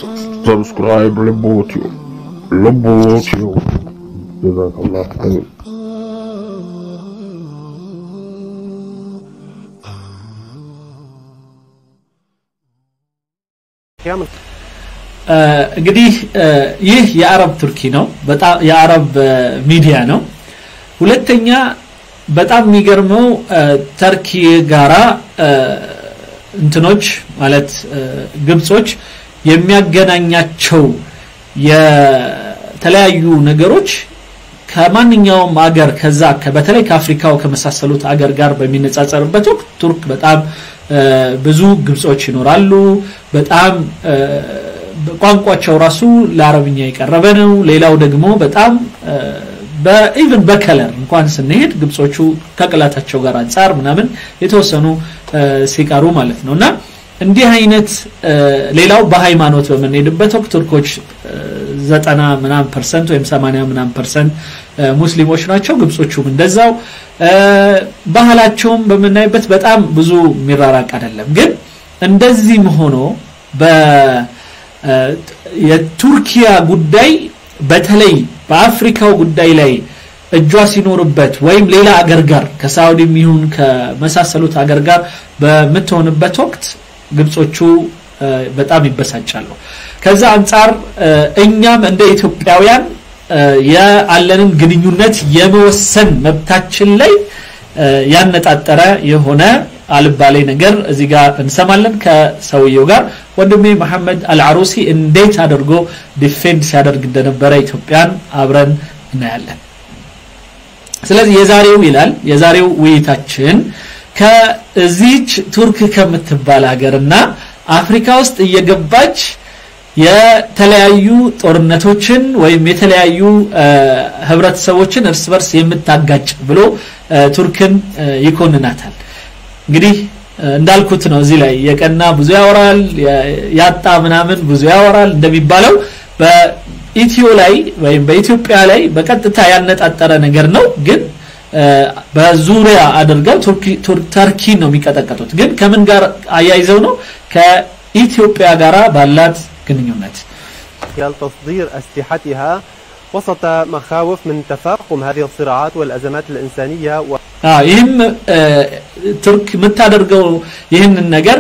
ሰብስክራይብ ልቦትዩ ልቦትዩ ጀዛከላህ ኸይር እንግዲህ ይህ የአረብ ቱርኪ ነው በጣም የአረብ ሚዲያ ነው ሁለተኛ በጣም የሚገርመው ተርኪ ጋራ እንትኖች ማለት ግብጾች የሚያገናኛቸው የተለያዩ ነገሮች ከማንኛውም አገር ከዛ በተለይ ከአፍሪካው ከመሳሰሉት አገር ጋር በሚነጻጸርበት ወቅት ቱርክ በጣም ብዙ ግብጾች ይኖራሉ በጣም ቋንቋቸው ራሱ ለአረብኛ የቀረበ ነው ሌላው ደግሞ በጣም በኢቨን በከለር እንኳን ስንሄድ ግብጾቹ ከቅላታቸው ጋር አንጻር ምናምን የተወሰኑ ሲቀሩ ማለት ነው እና እንዲህ አይነት ሌላው በሃይማኖት በምንሄድበት ወቅት ቱርኮች ዘጠና ምናምን ፐርሰንት ወይም ሰማንያ ምናምን ፐርሰንት ሙስሊሞች ናቸው ግብጾቹም እንደዛው ባህላቸውም በምናይበት በጣም ብዙ የሚራራቅ አይደለም ግን እንደዚህም ሆኖ የቱርኪያ ጉዳይ በተለይ በአፍሪካው ጉዳይ ላይ እጇ ሲኖርበት ወይም ሌላ አገር ጋር ከሳውዲም ይሁን ከመሳሰሉት አገር ጋር በምትሆንበት ወቅት ግብጾቹ በጣም ይበሳጫሉ ከዛ አንጻር እኛም እንደ ኢትዮጵያውያን ያለንን ግንኙነት የመወሰን መብታችን ላይ ያነጣጠረ የሆነ አልባሌ ነገር እዚህ ጋር እንሰማለን ከሰውየው ጋር ወንድሜ መሐመድ አልዓሩሲ እንዴት አድርጎ ዲፌንድ ሲያደርግ እንደነበረ ኢትዮጵያን አብረን እናያለን ስለዚህ የዛሬው ይላል የዛሬው ውይይታችን ከዚች ቱርክ ከምትባል ሀገርና አፍሪካ ውስጥ እየገባች የተለያዩ ጦርነቶችን ወይም የተለያዩ ህብረተሰቦችን እርስ በርስ የምታጋጭ ብሎ ቱርክን ይኮንናታል እንግዲህ እንዳልኩት ነው እዚህ ላይ የቀና ብዙ ያወራል ያጣ ምናምን ብዙ ያወራል እንደሚባለው በኢትዮ ላይ ወይም በኢትዮጵያ ላይ በቀጥታ ያነጣጠረ ነገር ነው ግን በዙሪያ አድርገው ተርኪ ነው የሚቀጠቀጡት ግን ከምን ጋር አያይዘው ነው ከኢትዮጵያ ጋር ባላት ግንኙነት تصدير أسلحتها وسط مخاوف من تفاقم هذه الصراعات والأزمات الإنسانية و... ይህም ቱርክ የምታደርገው ይህንን ነገር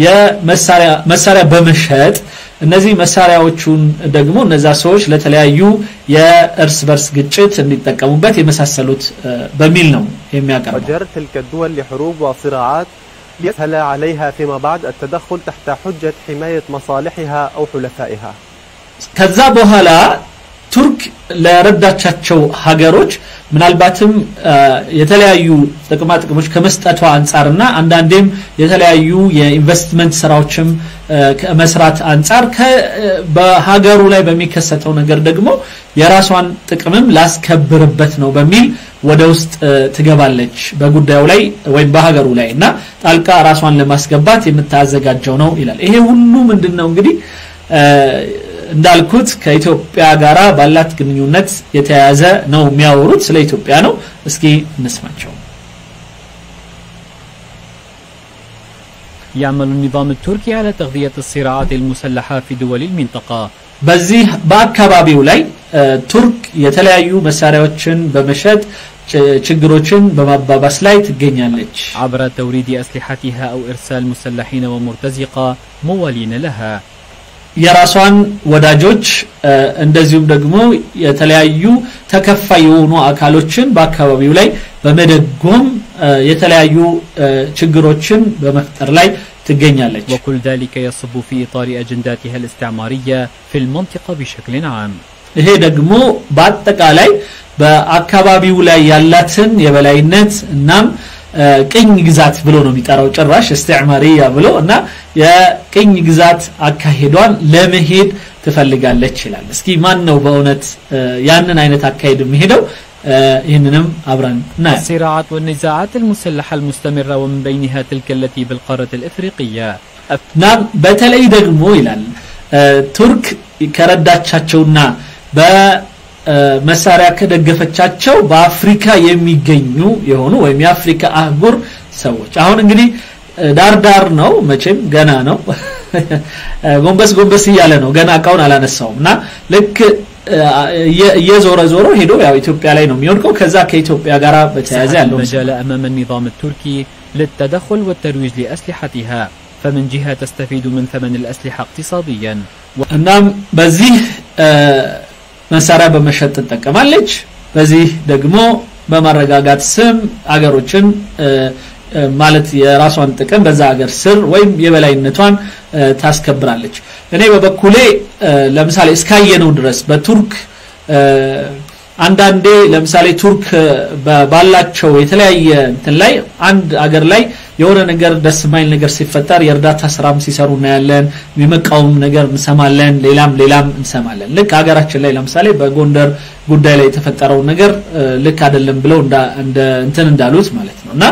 የመሳሪያ በመሸጥ እነዚህ መሳሪያዎቹን ደግሞ እነዛ ሰዎች ለተለያዩ የእርስ በርስ ግጭት እንዲጠቀሙበት የመሳሰሉት በሚል ነው የሚያቀርበው وجر تلك الدول لحروب وصراعات يسهل عليها فيما بعد التدخل تحت حجة حماية مصالحها أو حلفائها ከዛ በኋላ ቱርክ ለረዳቻቸው ሀገሮች ምናልባትም የተለያዩ ጥቅማ ጥቅሞች ከመስጠቷ አንጻርና አንዳንዴም የተለያዩ የኢንቨስትመንት ስራዎችም ከመስራት አንጻር በሀገሩ ላይ በሚከሰተው ነገር ደግሞ የራሷን ጥቅምም ላስከብርበት ነው በሚል ወደ ውስጥ ትገባለች በጉዳዩ ላይ ወይም በሀገሩ ላይ እና ጣልቃ ራሷን ለማስገባት የምታዘጋጀው ነው ይላል ይሄ ሁሉ ምንድን ነው እንግዲህ እንዳልኩት ከኢትዮጵያ ጋራ ባላት ግንኙነት የተያያዘ ነው የሚያወሩት ስለ ኢትዮጵያ ነው እስኪ እንስማቸው يعمل النظام التركي على تغذية الصراعات المسلحة في دول المنطقة በዚህ በአካባቢው ላይ ቱርክ የተለያዩ መሳሪያዎችን በመሸጥ ችግሮችን በማባባስ ላይ ትገኛለች عبر توريد أسلحتها أو إرسال مسلحين ومرتزقة موالين لها የራሷን ወዳጆች እንደዚሁም ደግሞ የተለያዩ ተከፋይ የሆኑ አካሎችን በአካባቢው ላይ በመደጎም የተለያዩ ችግሮችን በመፍጠር ላይ ትገኛለች وكل ذلك يصب في إطار أجنداتها الاستعمارية في المنطقة بشكل عام ይሄ ደግሞ በአጠቃላይ በአካባቢው ላይ ያላትን የበላይነት እናም ቅኝ ግዛት ብሎ ነው የሚጠራው ጭራሽ እስትዕማሪያ ብሎ እና የቅኝ ግዛት አካሄዷን ለመሄድ ትፈልጋለች ይላል እስኪ ማን ነው በእውነት ያንን አይነት አካሄድ የሚሄደው ይህንንም አብረን እናያለን الصراعات والنزاعات المسلحة المستمرة ومن بينها تلك التي بالقارة الإفريقية እና በተለይ ደግሞ ይላል ቱርክ ከረዳቻቸውና በመሳሪያ ከደገፈቻቸው በአፍሪካ የሚገኙ የሆኑ ወይም የአፍሪካ አህጉር ሰዎች አሁን እንግዲህ ዳር ዳር ነው መቼም ገና ነው ጎንበስ ጎንበስ እያለ ነው ገና እቃውን አላነሳውም እና ልክ እየዞረ ዞሮ ሄዶ ያው ኢትዮጵያ ላይ ነው የሚወድቀው ከዛ ከኢትዮጵያ ጋር በተያያዘ ያለው المجال أمام النظام التركي للتدخل والترويج لأسلحتها فمن جهة تستفيد من ثمن الأسلحة اقتصاديا እናም በዚህ መሳሪያ በመሸጥ ትጠቀማለች በዚህ ደግሞ በማረጋጋት ስም አገሮችን ማለት የራሷን ጥቅም በዛ ሀገር ስር ወይም የበላይነቷን ታስከብራለች እኔ በበኩሌ ለምሳሌ እስካየነው ድረስ በቱርክ አንዳንዴ ለምሳሌ ቱርክ ባላቸው የተለያየ እንትን ላይ አንድ አገር ላይ የሆነ ነገር ደስ ማይል ነገር ሲፈጠር የእርዳታ ስራም ሲሰሩ እናያለን የሚመቃወም ነገር እንሰማለን ሌላም ሌላም እንሰማለን ልክ ሀገራችን ላይ ለምሳሌ በጎንደር ጉዳይ ላይ የተፈጠረው ነገር ልክ አይደለም ብለው እንደ እንትን እንዳሉት ማለት ነው እና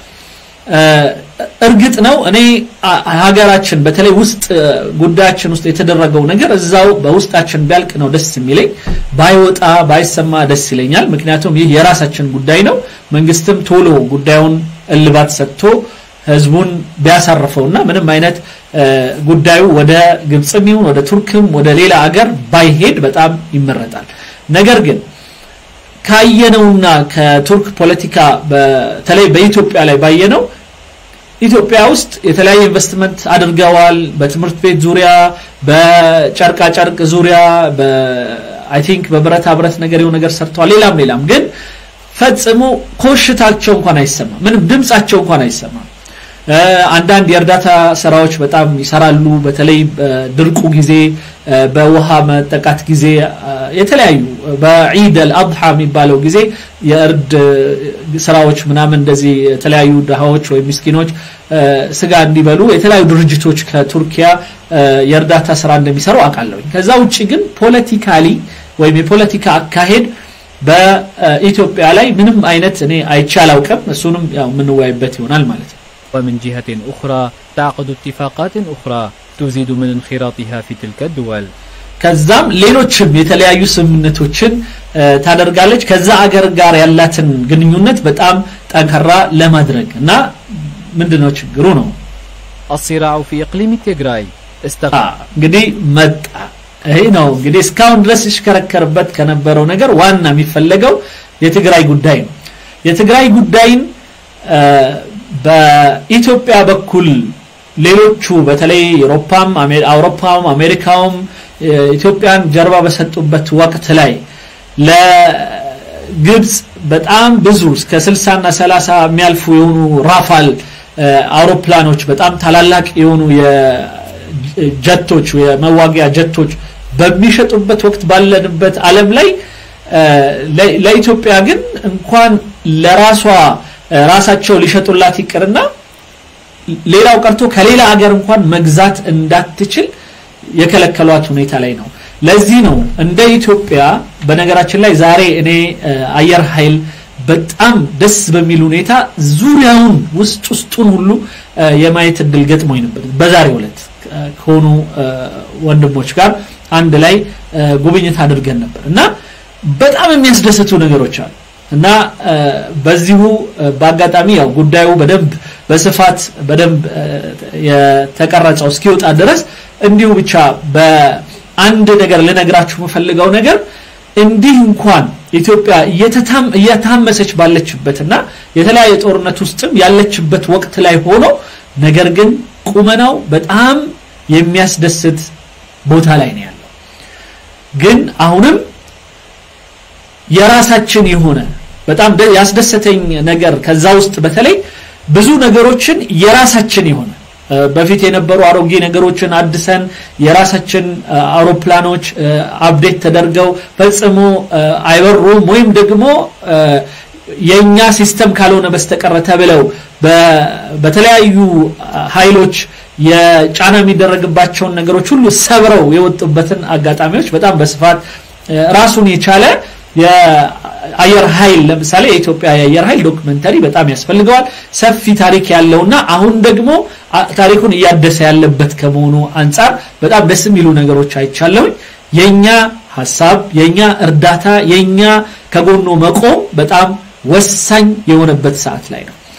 እርግጥ ነው እኔ ሀገራችን በተለይ ውስጥ ጉዳያችን ውስጥ የተደረገው ነገር እዛው በውስጣችን ቢያልቅ ነው ደስ የሚለኝ ባይወጣ ባይሰማ ደስ ይለኛል ምክንያቱም ይህ የራሳችን ጉዳይ ነው መንግስትም ቶሎ ጉዳዩን እልባት ሰጥቶ ህዝቡን ቢያሳርፈውና ምንም አይነት ጉዳዩ ወደ ግብፅም ይሁን ወደ ቱርክም ወደ ሌላ አገር ባይሄድ በጣም ይመረጣል ነገር ግን ካየነውና ከቱርክ ፖለቲካ በተለይ በኢትዮጵያ ላይ ባየነው ኢትዮጵያ ውስጥ የተለያየ ኢንቨስትመንት አድርገዋል በትምህርት ቤት ዙሪያ በጨርቃ ጨርቅ ዙሪያ አይ ቲንክ በብረታ ብረት ነገር የሆነ ነገር ሰርተዋል ሌላም ሌላም ግን ፈጽሞ ኮሽታቸው እንኳን አይሰማም ምንም ድምጻቸው እንኳን አይሰማም አንዳንድ የእርዳታ ስራዎች በጣም ይሰራሉ በተለይ በድርቁ ጊዜ በውሃ መጠቃት ጊዜ የተለያዩ በዒድ አልአድሃ የሚባለው ጊዜ የእርድ ስራዎች ምናምን እንደዚህ የተለያዩ ድሃዎች ወይም ምስኪኖች ስጋ እንዲበሉ የተለያዩ ድርጅቶች ከቱርኪያ የእርዳታ ስራ እንደሚሰሩ አውቃለሁኝ ከዛ ውጭ ግን ፖለቲካሊ ወይም የፖለቲካ አካሄድ በኢትዮጵያ ላይ ምንም አይነት እኔ አይቼ አላውቅም እሱንም ያው የምንወያይበት ይሆናል ማለት ነው ومن جهة أخرى تعقد اتفاقات أخرى تزيد من انخراطها في تلك الدول ከዛም ሌሎችም የተለያዩ ስምምነቶችን ታደርጋለች ከዛ አገር ጋር ያላትን ግንኙነት በጣም ጠንከራ ለማድረግ እና ምንድነው ችግሩ ነው الصراع في إقليم تيغراي استغل እንግዲህ መጣ ይሄ ነው እንግዲህ እስካሁን ድረስ ይሽከረከርበት ከነበረው ነገር ዋና የሚፈለገው የትግራይ ጉዳይ ነው የትግራይ ጉዳይን በኢትዮጵያ በኩል ሌሎቹ በተለይ አውሮፓም አውሮፓውም አሜሪካውም ኢትዮጵያን ጀርባ በሰጡበት ወቅት ላይ ለግብፅ በጣም ብዙ እስከ 60 እና 30 የሚያልፉ የሆኑ ራፋል አውሮፕላኖች በጣም ታላላቅ የሆኑ የጀቶች የመዋጊያ ጀቶች በሚሸጡበት ወቅት ባለንበት ዓለም ላይ ለኢትዮጵያ ግን እንኳን ለራሷ ራሳቸው ሊሸጡላት ይቅርና ሌላው ቀርቶ ከሌላ ሀገር እንኳን መግዛት እንዳትችል የከለከሏት ሁኔታ ላይ ነው ለዚህ ነው እንደ ኢትዮጵያ በነገራችን ላይ ዛሬ እኔ አየር ኃይል በጣም ደስ በሚል ሁኔታ ዙሪያውን ውስጥ ውስጡን ሁሉ የማየት እድል ገጥሞኝ ነበር በዛሬው ዕለት ከሆኑ ወንድሞች ጋር አንድ ላይ ጉብኝት አድርገን ነበር እና በጣም የሚያስደስቱ ነገሮች አሉ እና በዚሁ በአጋጣሚ ያው ጉዳዩ በደንብ በስፋት በደንብ የተቀረጸው እስኪወጣ ድረስ እንዲሁ ብቻ በአንድ ነገር ልነግራችሁ የምፈልገው ነገር እንዲህ እንኳን ኢትዮጵያ እየታመሰች ባለችበትና የተለያየ ጦርነት ውስጥም ያለችበት ወቅት ላይ ሆኖ ነገር ግን ቁመናው በጣም የሚያስደስት ቦታ ላይ ነው ያለው ግን አሁንም የራሳችን የሆነ በጣም ያስደሰተኝ ነገር ከዛ ውስጥ በተለይ ብዙ ነገሮችን የራሳችን የሆነ በፊት የነበሩ አሮጌ ነገሮችን አድሰን የራሳችን አውሮፕላኖች አፕዴት ተደርገው ፈጽሞ አይበሩም ወይም ደግሞ የኛ ሲስተም ካልሆነ በስተቀረ ተብለው በተለያዩ ኃይሎች የጫና የሚደረግባቸውን ነገሮች ሁሉ ሰብረው የወጡበትን አጋጣሚዎች በጣም በስፋት ራሱን የቻለ የአየር ኃይል ለምሳሌ የኢትዮጵያ የአየር ኃይል ዶክመንተሪ በጣም ያስፈልገዋል ሰፊ ታሪክ ያለውና አሁን ደግሞ ታሪኩን እያደሰ ያለበት ከመሆኑ አንጻር በጣም ደስ የሚሉ ነገሮች አይቻለሁኝ የኛ ሀሳብ የኛ እርዳታ የኛ ከጎኑ መቆም በጣም ወሳኝ የሆነበት ሰዓት ላይ ነው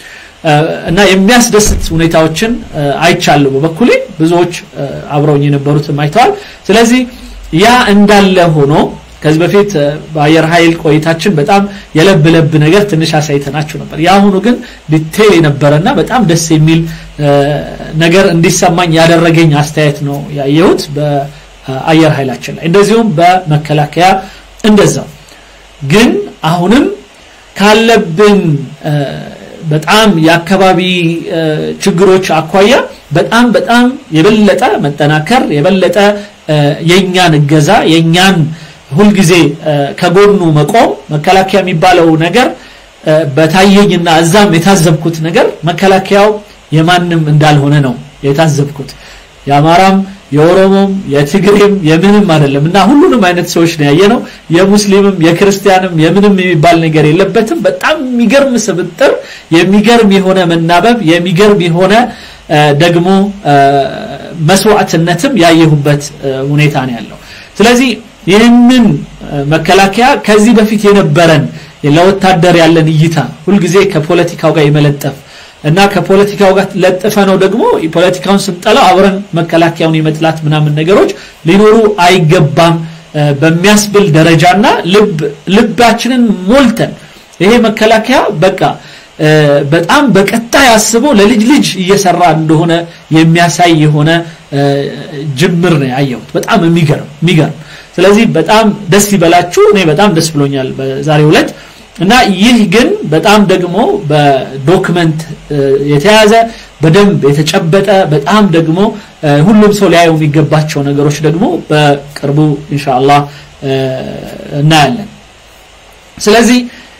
እና የሚያስደስት ሁኔታዎችን አይቻለሁ በበኩሌ ብዙዎች አብረውኝ የነበሩትም አይተዋል ስለዚህ ያ እንዳለ ሆኖ ከዚህ በፊት በአየር ኃይል ቆይታችን በጣም የለብ ለብ ነገር ትንሽ አሳይተናችሁ ነበር የአሁኑ ግን ዲቴል የነበረና በጣም ደስ የሚል ነገር እንዲሰማኝ ያደረገኝ አስተያየት ነው ያየሁት በአየር ኃይላችን ላይ እንደዚሁም በመከላከያ እንደዛው ግን አሁንም ካለብን በጣም የአካባቢ ችግሮች አኳያ በጣም በጣም የበለጠ መጠናከር የበለጠ የኛን እገዛ የኛን ሁልጊዜ ከጎኑ መቆም መከላከያ የሚባለው ነገር በታየኝና እዛም የታዘብኩት ነገር መከላከያው የማንም እንዳልሆነ ነው የታዘብኩት የአማራም የኦሮሞም የትግሬም የምንም አይደለም እና ሁሉንም አይነት ሰዎች ነው ያየነው የሙስሊምም የክርስቲያንም የምንም የሚባል ነገር የለበትም በጣም የሚገርም ስብጥር የሚገርም የሆነ መናበብ የሚገርም የሆነ ደግሞ መስዋዕትነትም ያየሁበት ሁኔታ ነው ያለው ስለዚህ ይህንን መከላከያ ከዚህ በፊት የነበረን ለወታደር ያለን እይታ ሁልጊዜ ከፖለቲካው ጋር የመለጠፍ እና ከፖለቲካው ጋር ለጥፈ ነው ደግሞ ፖለቲካውን ስንጠላው አብረን መከላከያውን የመጥላት ምናምን ነገሮች ሊኖሩ አይገባም በሚያስብል ደረጃና ልባችንን ሞልተን ይሄ መከላከያ በቃ በጣም በቀጣይ አስቦ ለልጅ ልጅ እየሰራ እንደሆነ የሚያሳይ የሆነ ጅምር ነው ያየሁት በጣም የሚገርም የሚገርም ስለዚህ በጣም ደስ ይበላችሁ እኔ በጣም ደስ ብሎኛል በዛሬው ዕለት እና ይህ ግን በጣም ደግሞ በዶክመንት የተያዘ በደንብ የተጨበጠ በጣም ደግሞ ሁሉም ሰው ሊያየው የሚገባቸው ነገሮች ደግሞ በቅርቡ ኢንሻአላህ እናያለን ስለዚህ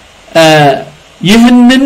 ይህንን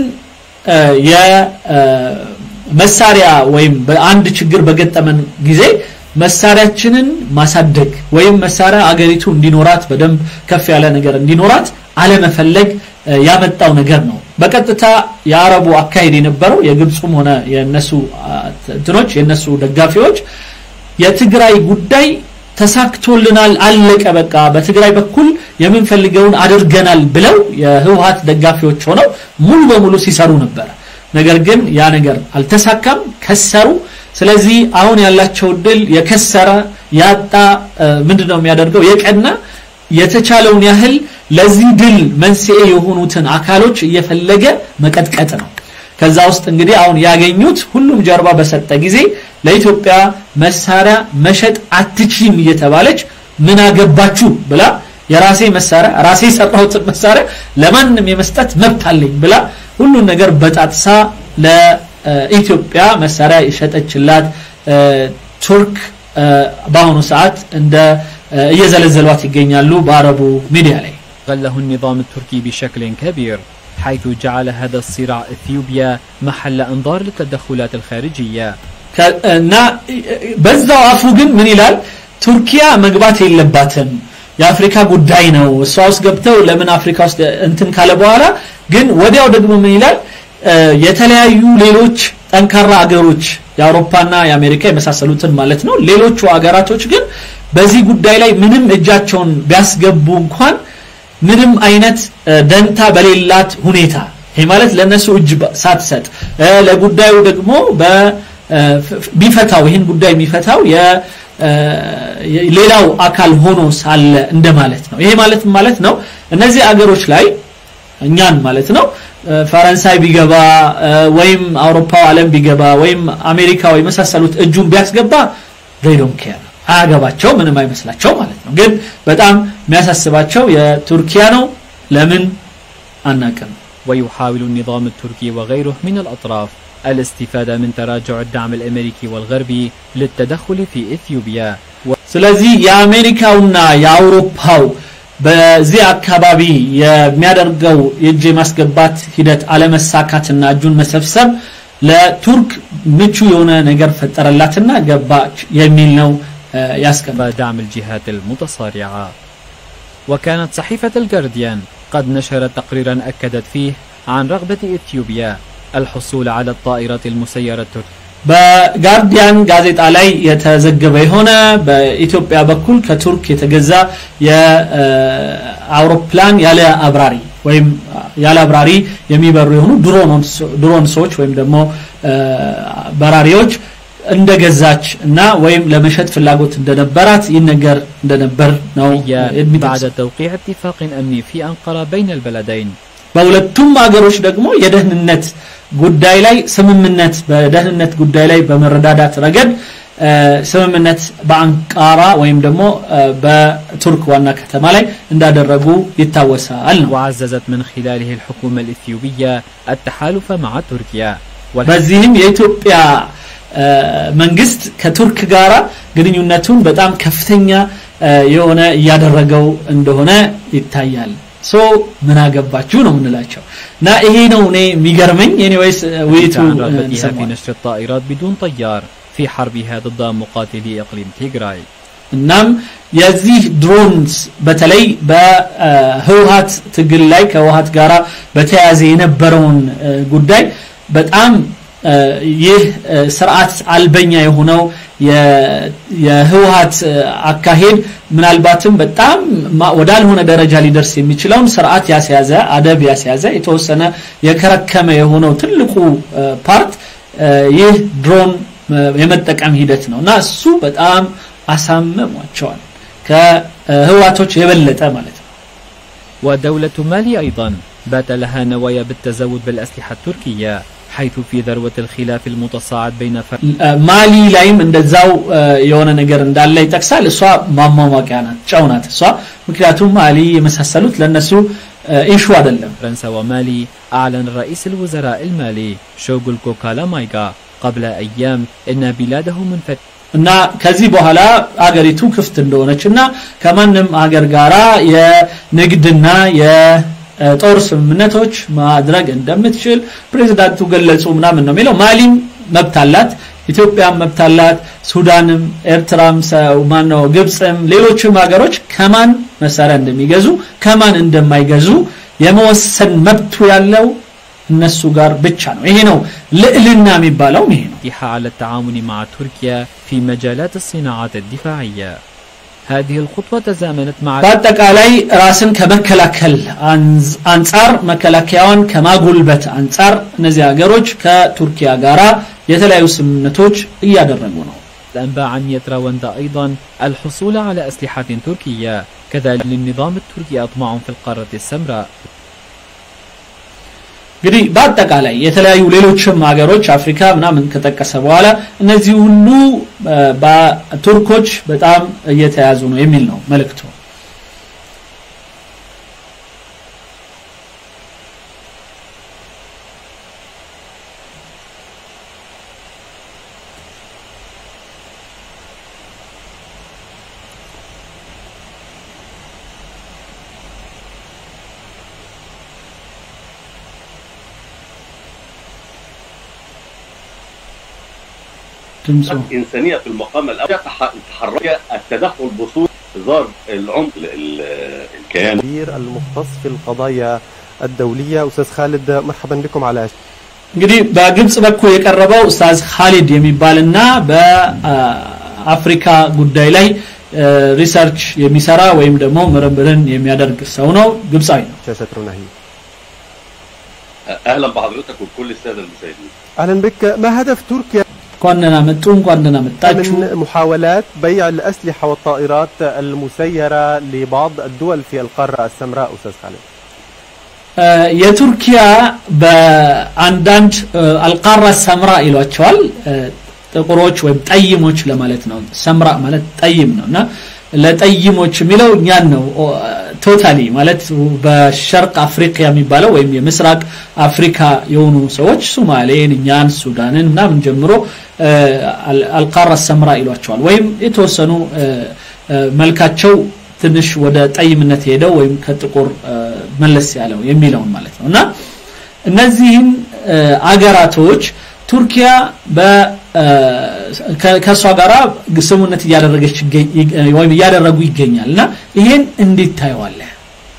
የመሳሪያ ወይም በአንድ ችግር በገጠመን ጊዜ መሳሪያችንን ማሳደግ ወይም መሳሪያ አገሪቱ እንዲኖራት በደንብ ከፍ ያለ ነገር እንዲኖራት አለመፈለግ ያመጣው ነገር ነው በቀጥታ የአረቡ አካሄድ የነበረው የግብፁም ሆነ የነሱ እንትኖች የነሱ ደጋፊዎች የትግራይ ጉዳይ ተሳክቶልናል አለቀ በቃ በትግራይ በኩል የምንፈልገውን አድርገናል ብለው የህወሀት ደጋፊዎች ሆነው ሙሉ በሙሉ ሲሰሩ ነበር ነገር ግን ያ ነገር አልተሳካም ከሰሩ ስለዚህ አሁን ያላቸው ድል የከሰረ ያጣ ምንድነው የሚያደርገው የቀና የተቻለውን ያህል ለዚህ ድል መንስኤ የሆኑትን አካሎች እየፈለገ መቀጥቀጥ ነው ከዛ ውስጥ እንግዲህ አሁን ያገኙት ሁሉም ጀርባ በሰጠ ጊዜ ለኢትዮጵያ መሳሪያ መሸጥ አትችም እየተባለች ምን አገባችሁ ብላ የራሴ መሳሪያ ራሴ የሰራሁትን መሳሪያ ለማንም የመስጠት መብት አለኝ ብላ ሁሉን ነገር በጣጥሳ ለኢትዮጵያ መሳሪያ የሸጠችላት ቱርክ በአሁኑ ሰዓት እንደ እየዘለዘሏት ይገኛሉ በአረቡ ሚዲያ ላይ غله النظام التركي بشكل كبير حيث جعل هذا الصراع اثيوبيا محل انظار للتدخلات الخارجيه እና በዛው አፉ ግን ምን ይላል ቱርኪያ መግባት የለባትም የአፍሪካ ጉዳይ ነው እሷ ውስጥ ገብተው ለምን አፍሪካ ውስጥ እንትን ካለ በኋላ ግን ወዲያው ደግሞ ምን ይላል የተለያዩ ሌሎች ጠንካራ አገሮች የአውሮፓና የአሜሪካ የመሳሰሉትን ማለት ነው ሌሎቹ አገራቶች ግን በዚህ ጉዳይ ላይ ምንም እጃቸውን ቢያስገቡ እንኳን ምንም አይነት ደንታ በሌላት ሁኔታ ይሄ ማለት ለነሱ እጅ ሳትሰጥ ለጉዳዩ ደግሞ ቢፈታው ይህን ጉዳይ የሚፈታው ሌላው አካል ሆኖ ሳለ እንደማለት ነው ይሄ ማለት ማለት ነው እነዚህ አገሮች ላይ እኛን ማለት ነው ፈረንሳይ ቢገባ ወይም አውሮፓው ዓለም ቢገባ ወይም አሜሪካ ወይ መሳሰሉት እጁን ቢያስገባ ዶን ኬር አያገባቸው ምንም አይመስላቸው ማለት ነው ግን በጣም የሚያሳስባቸው የቱርኪያ ነው ለምን አናቅም ويحاول النظام التركي وغيره من الأطراف الاستفادة من تراجع الدعم الأمريكي والغربي للتدخل في إثيوبيا ስለዚህ የአሜሪካውና የአውሮፓው በዚህ አካባቢ የሚያደርገው የእጅ የማስገባት ሂደት አለመሳካትና እጁን መሰብሰብ ለቱርክ ምቹ የሆነ ነገር ፈጠረላትና ገባች የሚል ነው ያስቀምጥ دعم الجهات المتصارعة وكانت صحيفة الجارديان قد نشرت تقريرا أكدت فيه عن رغبة إثيوبيا الحصول على الطائرة المسيرة التركية በጋርዲያን ጋዜጣ ላይ የተዘገበ የሆነ በኢትዮጵያ በኩል ከቱርክ የተገዛ የአውሮፕላን ያለ አብራሪ ወይም ያለ አብራሪ የሚበሩ የሆኑ ድሮንሶች ወይም ደግሞ በራሪዎች እንደገዛች እና ወይም ለመሸጥ ፍላጎት እንደነበራት ይነገር እንደነበር ነው بعد توقيع اتفاق أمني في أنقرة بين البلدين በሁለቱም ሀገሮች ደግሞ የደህንነት ጉዳይ ላይ ስምምነት በደህንነት ጉዳይ ላይ በመረዳዳት ረገድ ስምምነት በአንቃራ ወይም ደግሞ በቱርክ ዋና ከተማ ላይ እንዳደረጉ ይታወሳል ነው وعززت من خلاله الحكومة الإثيوبية التحالف مع تركيا በዚህም የኢትዮጵያ መንግስት ከቱርክ ጋራ ግንኙነቱን በጣም ከፍተኛ የሆነ እያደረገው እንደሆነ ይታያል ሶ ምን አገባችሁ ነው የምንላቸው እና ይሄ ነው እኔ የሚገርመኝ ኤኒዌይስ ውይይቱ عن رغبتها في نشر الطائرات بدون طيار في حربها ضد مقاتلي إقليم تيغراي እናም የዚህ ድሮንስ በተለይ በህወሀት ትግል ላይ ከህወሀት ጋራ በተያያዘ የነበረውን ጉዳይ በጣም ይህ ስርዓት አልበኛ የሆነው የህወሀት አካሄድ ምናልባትም በጣም ወዳልሆነ ደረጃ ሊደርስ የሚችለውን ስርዓት ያስያዘ አደብ ያስያዘ የተወሰነ የከረከመ የሆነው ትልቁ ፓርት ይህ ድሮን የመጠቀም ሂደት ነው እና እሱ በጣም አሳምሟቸዋል ከህዋቶች የበለጠ ማለት ነው ودولة مالي أيضا بات لها نوايا بالتزود بالأسلحة التركية حيث في ذروة الخلاف المتصاعد بين فرق ማሊ ላይም እንደዛው የሆነ ነገር እንዳለ ይጠቅሳል እሷ ማሟሟቂያ ናት ጨው ናት እሷ ምክንያቱም ማሊ የመሳሰሉት ለነሱ ኢሹ አይደለም فرنسا ومالي أعلن رئيس الوزراء المالي شوغل كوكالا مايغا قبل أيام أن بلاده منفتحة እና ከዚህ በኋላ አገሪቱ ክፍት እንደሆነች እና ከማንም አገር ጋራ የንግድና የጦር ስምምነቶች ማድረግ እንደምትችል ፕሬዚዳንቱ ገለጹ ምናምን ነው የሚለው ማሊም መብት አላት ኢትዮጵያም መብት አላት ሱዳንም ኤርትራም ማነው ግብፅም ሌሎችም ሀገሮች ከማን መሳሪያ እንደሚገዙ ከማን እንደማይገዙ የመወሰን መብቱ ያለው እነሱ ጋር ብቻ ነው ይሄ ነው ልዕልና የሚባለው ይሄ ነው على التعاون مع تركيا في مجالات الصناعات الدفاعية هذه الخطوة تزامنت مع በአጠቃላይ ራስን ከመከላከል አንጻር መከላከያውን ከማጎልበት አንጻር እነዚህ ሀገሮች ከቱርኪያ ጋራ የተለያዩ ስምምነቶች እያደረጉ ነው الأنباء عن يتراوندا أيضا الحصول على أسلحة تركية كذلك للنظام التركي أطماع في القارة السمراء እንግዲህ በአጠቃላይ የተለያዩ ሌሎችም ሀገሮች አፍሪካ ምናምን ከጠቀሰ በኋላ እነዚህ ሁሉ በቱርኮች በጣም እየተያዙ ነው የሚል ነው መልእክቱ ድምፁ إنسانية في المقام الأول تحرك التدخل بصورة إظهار العمق ال- ال- الكيان الكبير المختص في القضايا الدولية أستاذ خالد مرحبا بكم على እንግዲህ በግብጽ በኩል የቀረበው ኡስታዝ ካሊድ የሚባልና በአፍሪካ ጉዳይ ላይ ሪሰርች የሚሰራ ወይም ደግሞ ምርምርን የሚያደርግ ሰው ነው ግብፃዊ ነው شاشة روناهي أهلا بحضرتك وبكل السادة المشاهدين أهلا بك ما هدف تركيا እንኳን ደህና መጡ እንኳን ደህና መጣችሁ من محاولات بيع الأسلحة والطائرات المسيرة لبعض الدول في القارة السمراء أستاذ خالد የቱርኪያ በአንዳንድ አልቃራ ሰምራ ይሏቸዋል ጥቁሮች ወይም ጠይሞች ለማለት ነው ሰምራ ማለት ጠይም ነው እና ለጠይሞች የሚለው እኛን ነው ቶታሊ ማለት በሸርቅ አፍሪካ የሚባለው ወይም የምስራቅ አፍሪካ የሆኑ ሰዎች ሱማሌን እኛን ሱዳንን ምናምን ጀምሮ አልቃራ ሰምራ ይሏቸዋል ወይም የተወሰኑ መልካቸው ትንሽ ወደ ጠይምነት ሄደው ወይም ከጥቁር መለስ ያለው የሚለውን ማለት ነው እና እነዚህን አገራቶች ቱርኪያ ከእሷ ጋራ ስሙነት እያደረገች ወይም እያደረጉ ይገኛል እና ይሄን እንዴት ታየዋለህ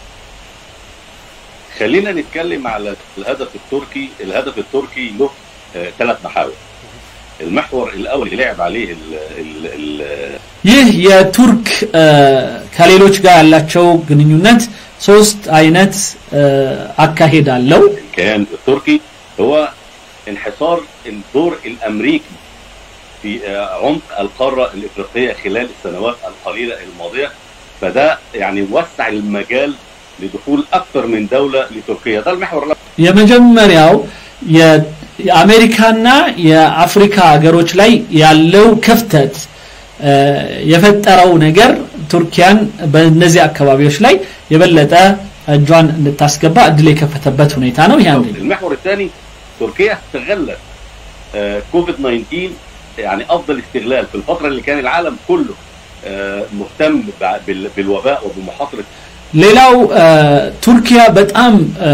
خلينا نتكلم على الهدف التركي الهدف التركي له ثلاث محاور المحور الاول اللي لعب عليه ال ال ال ይህ የቱርክ ከሌሎች ጋር ያላቸው ግንኙነት ሶስት አይነት አካሄድ አለው كان التركي هو انحصار الدور الامريكي في عمق القاره الافريقيه خلال السنوات القليله الماضيه فده يعني وسع المجال لدخول اكثر من دوله لتركيا ده المحور የመጀመሪያው የአሜሪካና የአፍሪካ ሀገሮች ላይ ያለው ክፍተት የፈጠረው ነገር ቱርኪያን በእነዚህ አካባቢዎች ላይ የበለጠ እጇን እንድታስገባ እድል የከፈተበት ሁኔታ ነው ይሄ አንደኛው المحور الثاني تركيا استغلت كوفيد 19 يعني افضل استغلال في الفتره اللي كان العالم كله مهتم بالوباء وبمحاصره ሌላው ቱርኪያ በጣም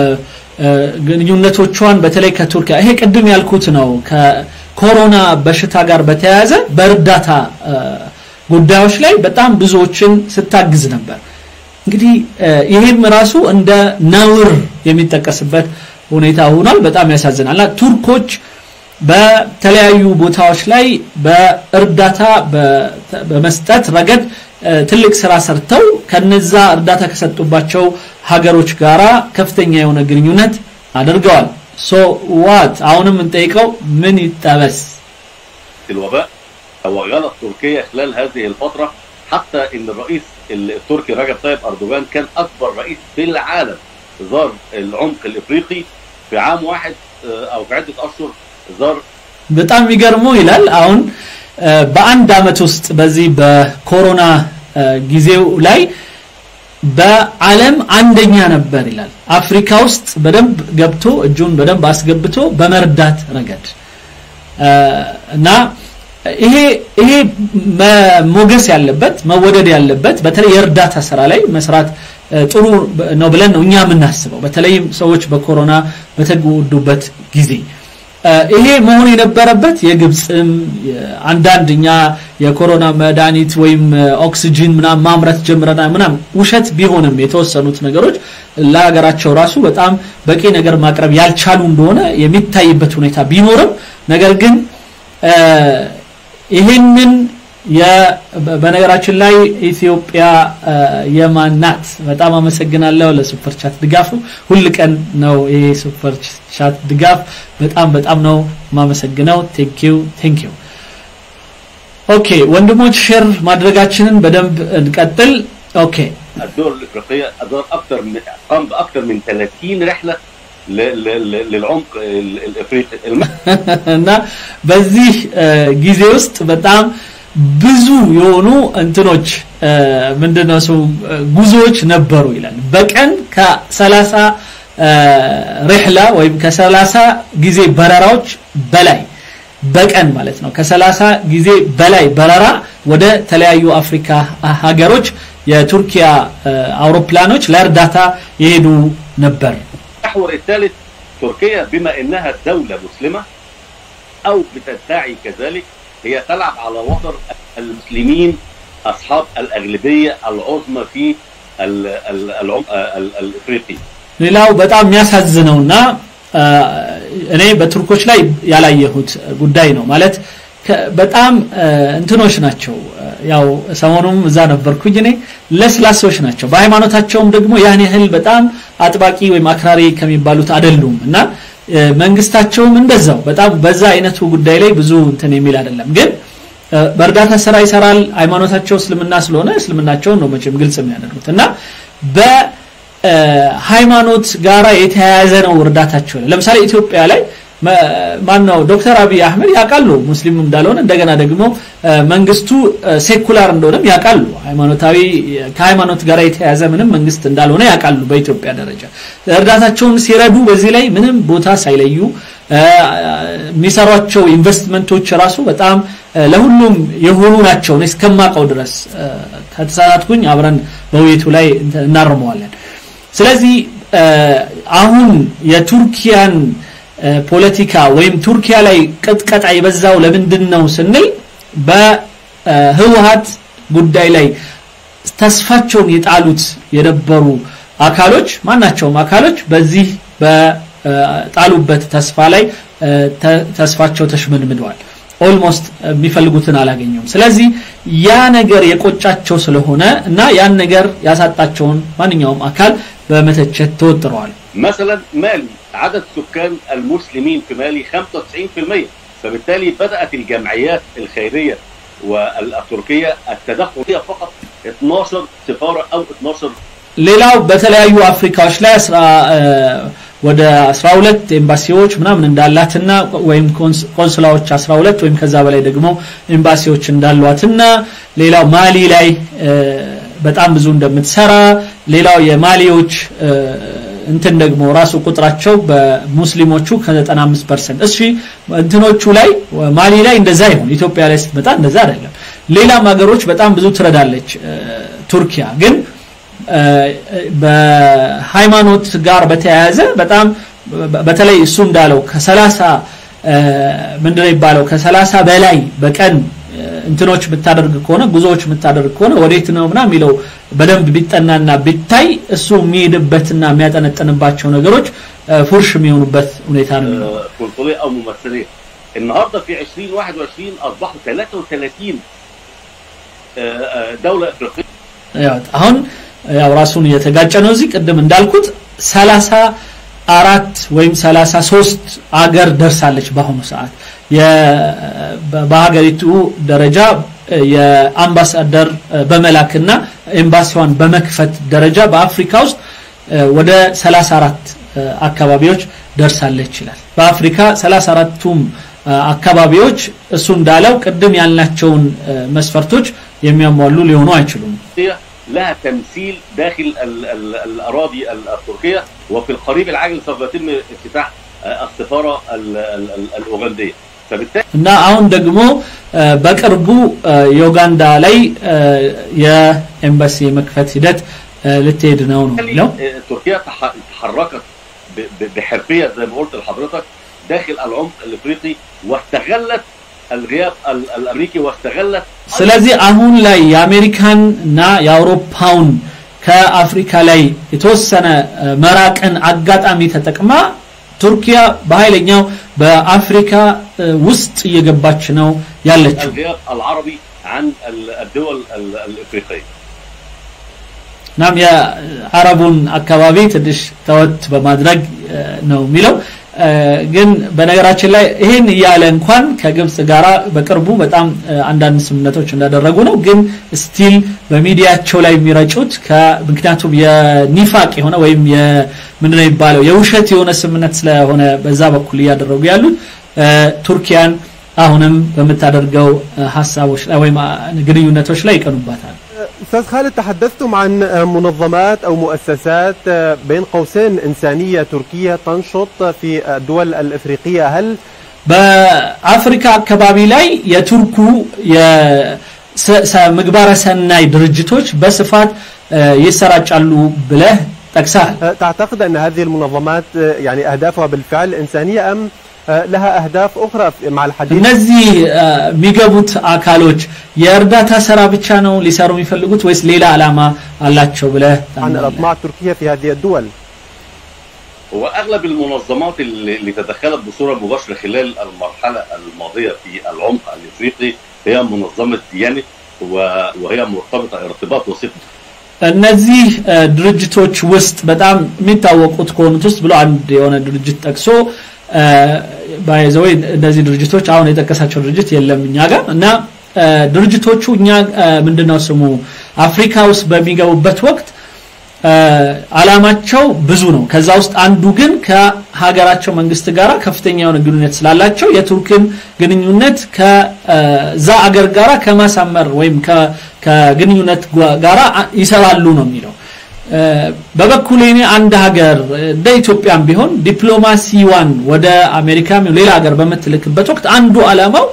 ግንኙነቶቿን በተለይ ከቱርኪያ ይሄ ቅድም ያልኩት ነው ከኮሮና በሽታ ጋር በተያያዘ በእርዳታ ጉዳዮች ላይ በጣም ብዙዎችን ስታግዝ ነበር እንግዲህ ይሄም ራሱ እንደ ነውር የሚጠቀስበት ሁኔታ ሆኗል በጣም ያሳዝናል ቱርኮች በተለያዩ ቦታዎች ላይ በእርዳታ በመስጠት ረገድ ትልቅ ስራ ሰርተው ከነዛ እርዳታ ከሰጡባቸው ሀገሮች ጋራ ከፍተኛ የሆነ ግንኙነት አድርገዋል ሶ ዋት አሁንም እንጠይቀው ምን ይጠበስ الوباء توغلت تركيا خلال هذه الفترة حتى ان الرئيس التركي رجب طيب اردوغان كان اكبر رئيس في العالم زار العمق الافريقي في عام واحد او في عدة اشهر زار በጣም የሚገርመው ይላል አሁን በአንድ አመት ውስጥ በዚህ በኮሮና ጊዜው ላይ በዓለም አንደኛ ነበር ይላል አፍሪካ ውስጥ በደንብ ገብቶ እጁን በደንብ አስገብቶ በመርዳት ረገድ እና ይሄ ይሄ ሞገስ ያለበት መወደድ ያለበት በተለይ የእርዳታ ስራ ላይ መስራት ጥሩ ነው ብለን ነው እኛ የምናስበው በተለይም ሰዎች በኮሮና በተጎዱበት ጊዜ ይሄ መሆን የነበረበት የግብፅም አንዳንድ እኛ የኮሮና መድኃኒት ወይም ኦክሲጂን ምናም ማምረት ጀምረና ምናም ውሸት ቢሆንም የተወሰኑት ነገሮች ለሀገራቸው ራሱ በጣም በቂ ነገር ማቅረብ ያልቻሉ እንደሆነ የሚታይበት ሁኔታ ቢኖርም ነገር ግን ይህንን በነገራችን ላይ ኢትዮጵያ የማናት በጣም አመሰግናለሁ ለሱፐር ቻት ድጋፉ ሁል ቀን ነው ይሄ ሱፐር ቻት ድጋፍ በጣም በጣም ነው ማመሰግነው ቴንኪው ቴንኪው ኦኬ ወንድሞች ሼር ማድረጋችንን በደንብ እንቀጥል ኦኬ الدول الافريقيه ادار اكثر من قام باكثر من 30 رحله للعمق الافريقي እና በዚህ ጊዜ ውስጥ በጣም ብዙ የሆኑ እንትኖች ምንድነው ሰው ጉዞዎች ነበሩ ይላል በቀን ከ30 ሪህላ ወይም ከ30 ጊዜ በረራዎች በላይ በቀን ማለት ነው ከ30 ጊዜ በላይ በረራ ወደ ተለያዩ አፍሪካ ሀገሮች የቱርኪያ አውሮፕላኖች ለእርዳታ የሄዱ ነበር المحور الثالث تركيا بما انها دولة مسلمة او بتدعي كذلك هي تلعب على وتر المسلمين اصحاب الاغلبية العظمى في العمق الافريقي ሌላው በጣም የሚያሳዝነውና እኔ በቱርኮች ላይ ያላየሁት ጉዳይ ነው ማለት በጣም እንትኖች ናቸው ያው ሰሞኑም እዛ ነበርኩኝ እኔ ለስላሶች ናቸው በሃይማኖታቸውም ደግሞ ያን ያህል በጣም አጥባቂ ወይም አክራሪ ከሚባሉት አይደሉም እና መንግስታቸውም እንደዛው በጣም በዛ አይነቱ ጉዳይ ላይ ብዙ እንትን የሚል አይደለም ግን በእርዳታ ስራ ይሰራል ሃይማኖታቸው እስልምና ስለሆነ እስልምናቸውን ነው መቼም ግልጽ የሚያደርጉት እና በሃይማኖት ጋራ የተያያዘ ነው እርዳታቸው ለምሳሌ ኢትዮጵያ ላይ ማነው ዶክተር አብይ አህመድ ያውቃሉ ሙስሊም እንዳልሆነ እንደገና ደግሞ መንግስቱ ሴኩላር እንደሆነም ያውቃሉ ሃይማኖታዊ ከሃይማኖት ጋር የተያያዘ ምንም መንግስት እንዳልሆነ ያውቃሉ በኢትዮጵያ ደረጃ እርዳታቸውን ሲረዱ በዚህ ላይ ምንም ቦታ ሳይለዩ የሚሰሯቸው ኢንቨስትመንቶች ራሱ በጣም ለሁሉም የሆኑ ናቸው እስከማቀው ድረስ ከተሳሳትኩኝ አብረን በውይይቱ ላይ እናርመዋለን ስለዚህ አሁን የቱርኪያን ፖለቲካ ወይም ቱርኪያ ላይ ቅጥቀጣ የበዛው ለምንድን ነው ስንል በህወሀት ጉዳይ ላይ ተስፋቸውን የጣሉት የነበሩ አካሎች ማናቸውም አካሎች በዚህ በጣሉበት ተስፋ ላይ ተስፋቸው ተሽመድምደዋል ኦልሞስት የሚፈልጉትን አላገኙም ስለዚህ ያ ነገር የቆጫቸው ስለሆነ እና ያን ነገር ያሳጣቸውን ማንኛውም አካል በመተቸት ተወጥረዋል። مثلا مالي عدد سكان المسلمين في مالي 95% فبالتالي بدأت الجمعيات الخيرية والتركية التدخل فيها فقط 12 سفارة أو 12 ሌላው በተለያዩ አፍሪካዎች ላይ አስራ እ፣ ወደ 12 ኤምባሲዎች ምናምን እንዳላትና ወይም ኮንስ- ቆንስላዎች 12 ወይም ከዛ በላይ ደግሞ ኤምባሲዎች እንዳሏትና ሌላው ማሊ ላይ እ፣ በጣም ብዙ እንደምትሰራ ሌላው የማሊዎች እ፣ እንትን ደግሞ ራሱ ቁጥራቸው በሙስሊሞቹ ከ95% እሺ እንትኖቹ ላይ ማሊ ላይ እንደዛ ይሁን ኢትዮጵያ ላይ ስትመጣ እንደዛ አይደለም ሌላም ሀገሮች በጣም ብዙ ትረዳለች እ፣ ቱርኪያ ግን እ፣ በሃይማኖት ጋር በተያያዘ በጣም በ- በተለይ እሱ እንዳለው ከሰላሳ ምንድነው የሚባለው ከሰላሳ በላይ በቀን እ፣ እንትኖች የምታደርግ ከሆነ ጉዞዎች የምታደርግ ከሆነ ወዴት ነው ምና የሚለው በደንብ ቢጠናና ቢታይ እሱ የሚሄድበትና የሚያጠነጥንባቸው ነገሮች እ፣ ፉርሽ የሚሆኑበት ሁኔታ ነው የሚኖረው። آه، قنصليه او ممثليه النهارده في 2021 اصبحوا 33 آه، آه، دوله افريقيه ያው አሁን ያው ራሱን እየተጋጨ ነው እዚህ ቅድም እንዳልኩት ሰላሳ አራት ወይም ሰላሳ ሶስት አገር ደርሳለች በአሁኑ ሰዓት የ- በ- በሀገሪቱ ደረጃ እ፣ የአምባሳደር እ፣ በመላክና ኤምባሲዋን በመክፈት ደረጃ በአፍሪካ ውስጥ እ፣ ወደ 34 እ፣ አካባቢዎች ደርሳለች ይላል በአፍሪካ 34ቱም እ፣ አካባቢዎች እሱ እንዳለው ቅድም ያልናቸውን እ፣ መስፈርቶች የሚያሟሉ ሊሆኑ አይችሉም لها تمثيل داخل ال- ال- الاراضي ال- التركيه وفي القريب العاجل سوف يتم افتتاح آه، السفاره ال- ال- ال- الاوغنديه فبالتالي እና አሁን ደግሞ እ፣ በቅርቡ እ፣ ዩጋንዳ ላይ እ፣ የኤምባሲ የመክፈት ሂደት እ፣ ልትሄድ ነው ነው የሚለው آه، تركيا تح- تحركت ب- ب- بحرفيه زي ما قلت لحضرتك داخل العمق الافريقي واستغلت الغياب ال- الامريكي واستغلت ስለዚህ አሁን ላይ የአሜሪካን እና የአውሮፓውን ከአፍሪካ ላይ የተወሰነ እ፣ መራቅን አጋጣሚ ተጠቅማ ቱርኪያ በኃይለኛው በአፍሪካ እ፣ ውስጥ እየገባች ነው ያለችው الغياب العربي عن ال- الدول ال- الافريقيه እናም የአረቡን አካባቢ ትንሽ ተወት በማድረግ እ፣ ነው የሚለው እ፣ ግን በነገራችን ላይ ይህን እያለ እንኳን ከግብጽ ጋራ በቅርቡ በጣም እ፣ አንዳንድ ስምምነቶች እንዳደረጉ ነው ግን ስቲል በሚዲያቸው ላይ የሚረጩት ከ- ምክንያቱም የኒፋቅ የሆነ ወይም ምንድነው የሚባለው የውሸት የሆነ ስምምነት ስለሆነ በዛ በኩል እያደረጉ ያሉት እ፣ ቱርኪያን አሁንም በምታደርገው እ፣ ሀሳቦች ላይ ወይም አ፣ ግንኙነቶች ላይ ይቀኑባታል أستاذ خالد تحدثتم عن منظمات أو مؤسسات بين قوسين إنسانية تركية تنشط في الدول الإفريقية هل በአፍሪካ አካባቢ ላይ የቱርኩ የሰ- ሰ- ምግባረ ሰናይ ድርጅቶች በስፋት እ፣ ይሰራጫሉ ብለህ ጠቅሰሃል تعتقد أن هذه المنظمات يعني أهدافها بالفعل إنسانية أم لها أهداف أخرى مع الحديث እነዚህ እ፣ የሚገቡት አካሎች የእርዳታ ስራ ብቻ ነው ሊሰሩ የሚፈልጉት ወይስ ሌላ ዓላማ አላቸው ብለህ عن ታምናለህ? الأطماع التركية في هذه الدول هو اغلب المنظمات اللي اللي تدخلت بصوره مباشره خلال المرحله الماضيه في العمق الافريقي هي منظمه ديانت و- وهي مرتبطه ارتباط وثيق እነዚህ እ፣ ድርጅቶች ውስጥ በጣም የሚታወቁት ከሆኑት ውስጥ ብሎ አንድ የሆነ ድርጅት ጠቅሶ ባይዘወይ እነዚህ ድርጅቶች አሁን የጠቀሳቸው ድርጅት የለም እኛ ጋር እና እ፣ ድርጅቶቹ እኛ እ፣ ምንድነው ስሙ አፍሪካ ውስጥ በሚገቡበት ወቅት እ፣ አላማቸው ብዙ ነው ከዛ ውስጥ አንዱ ግን ከሀገራቸው መንግስት ጋር ከፍተኛ የሆነ ግንኙነት ስላላቸው የቱርክን ግንኙነት ከዛ አገር ጋራ ከማሳመር ወይም ከ- ከግንኙነት ጓ- ጋራ አ- ይሰራሉ ነው የሚለው እ፣ በበኩሌ እኔ አንድ ሀገር እንደ ኢትዮጵያም ቢሆን ዲፕሎማሲዋን ወደ አሜሪካም ሌላ ሀገር በምትልክበት ወቅት አንዱ አላማው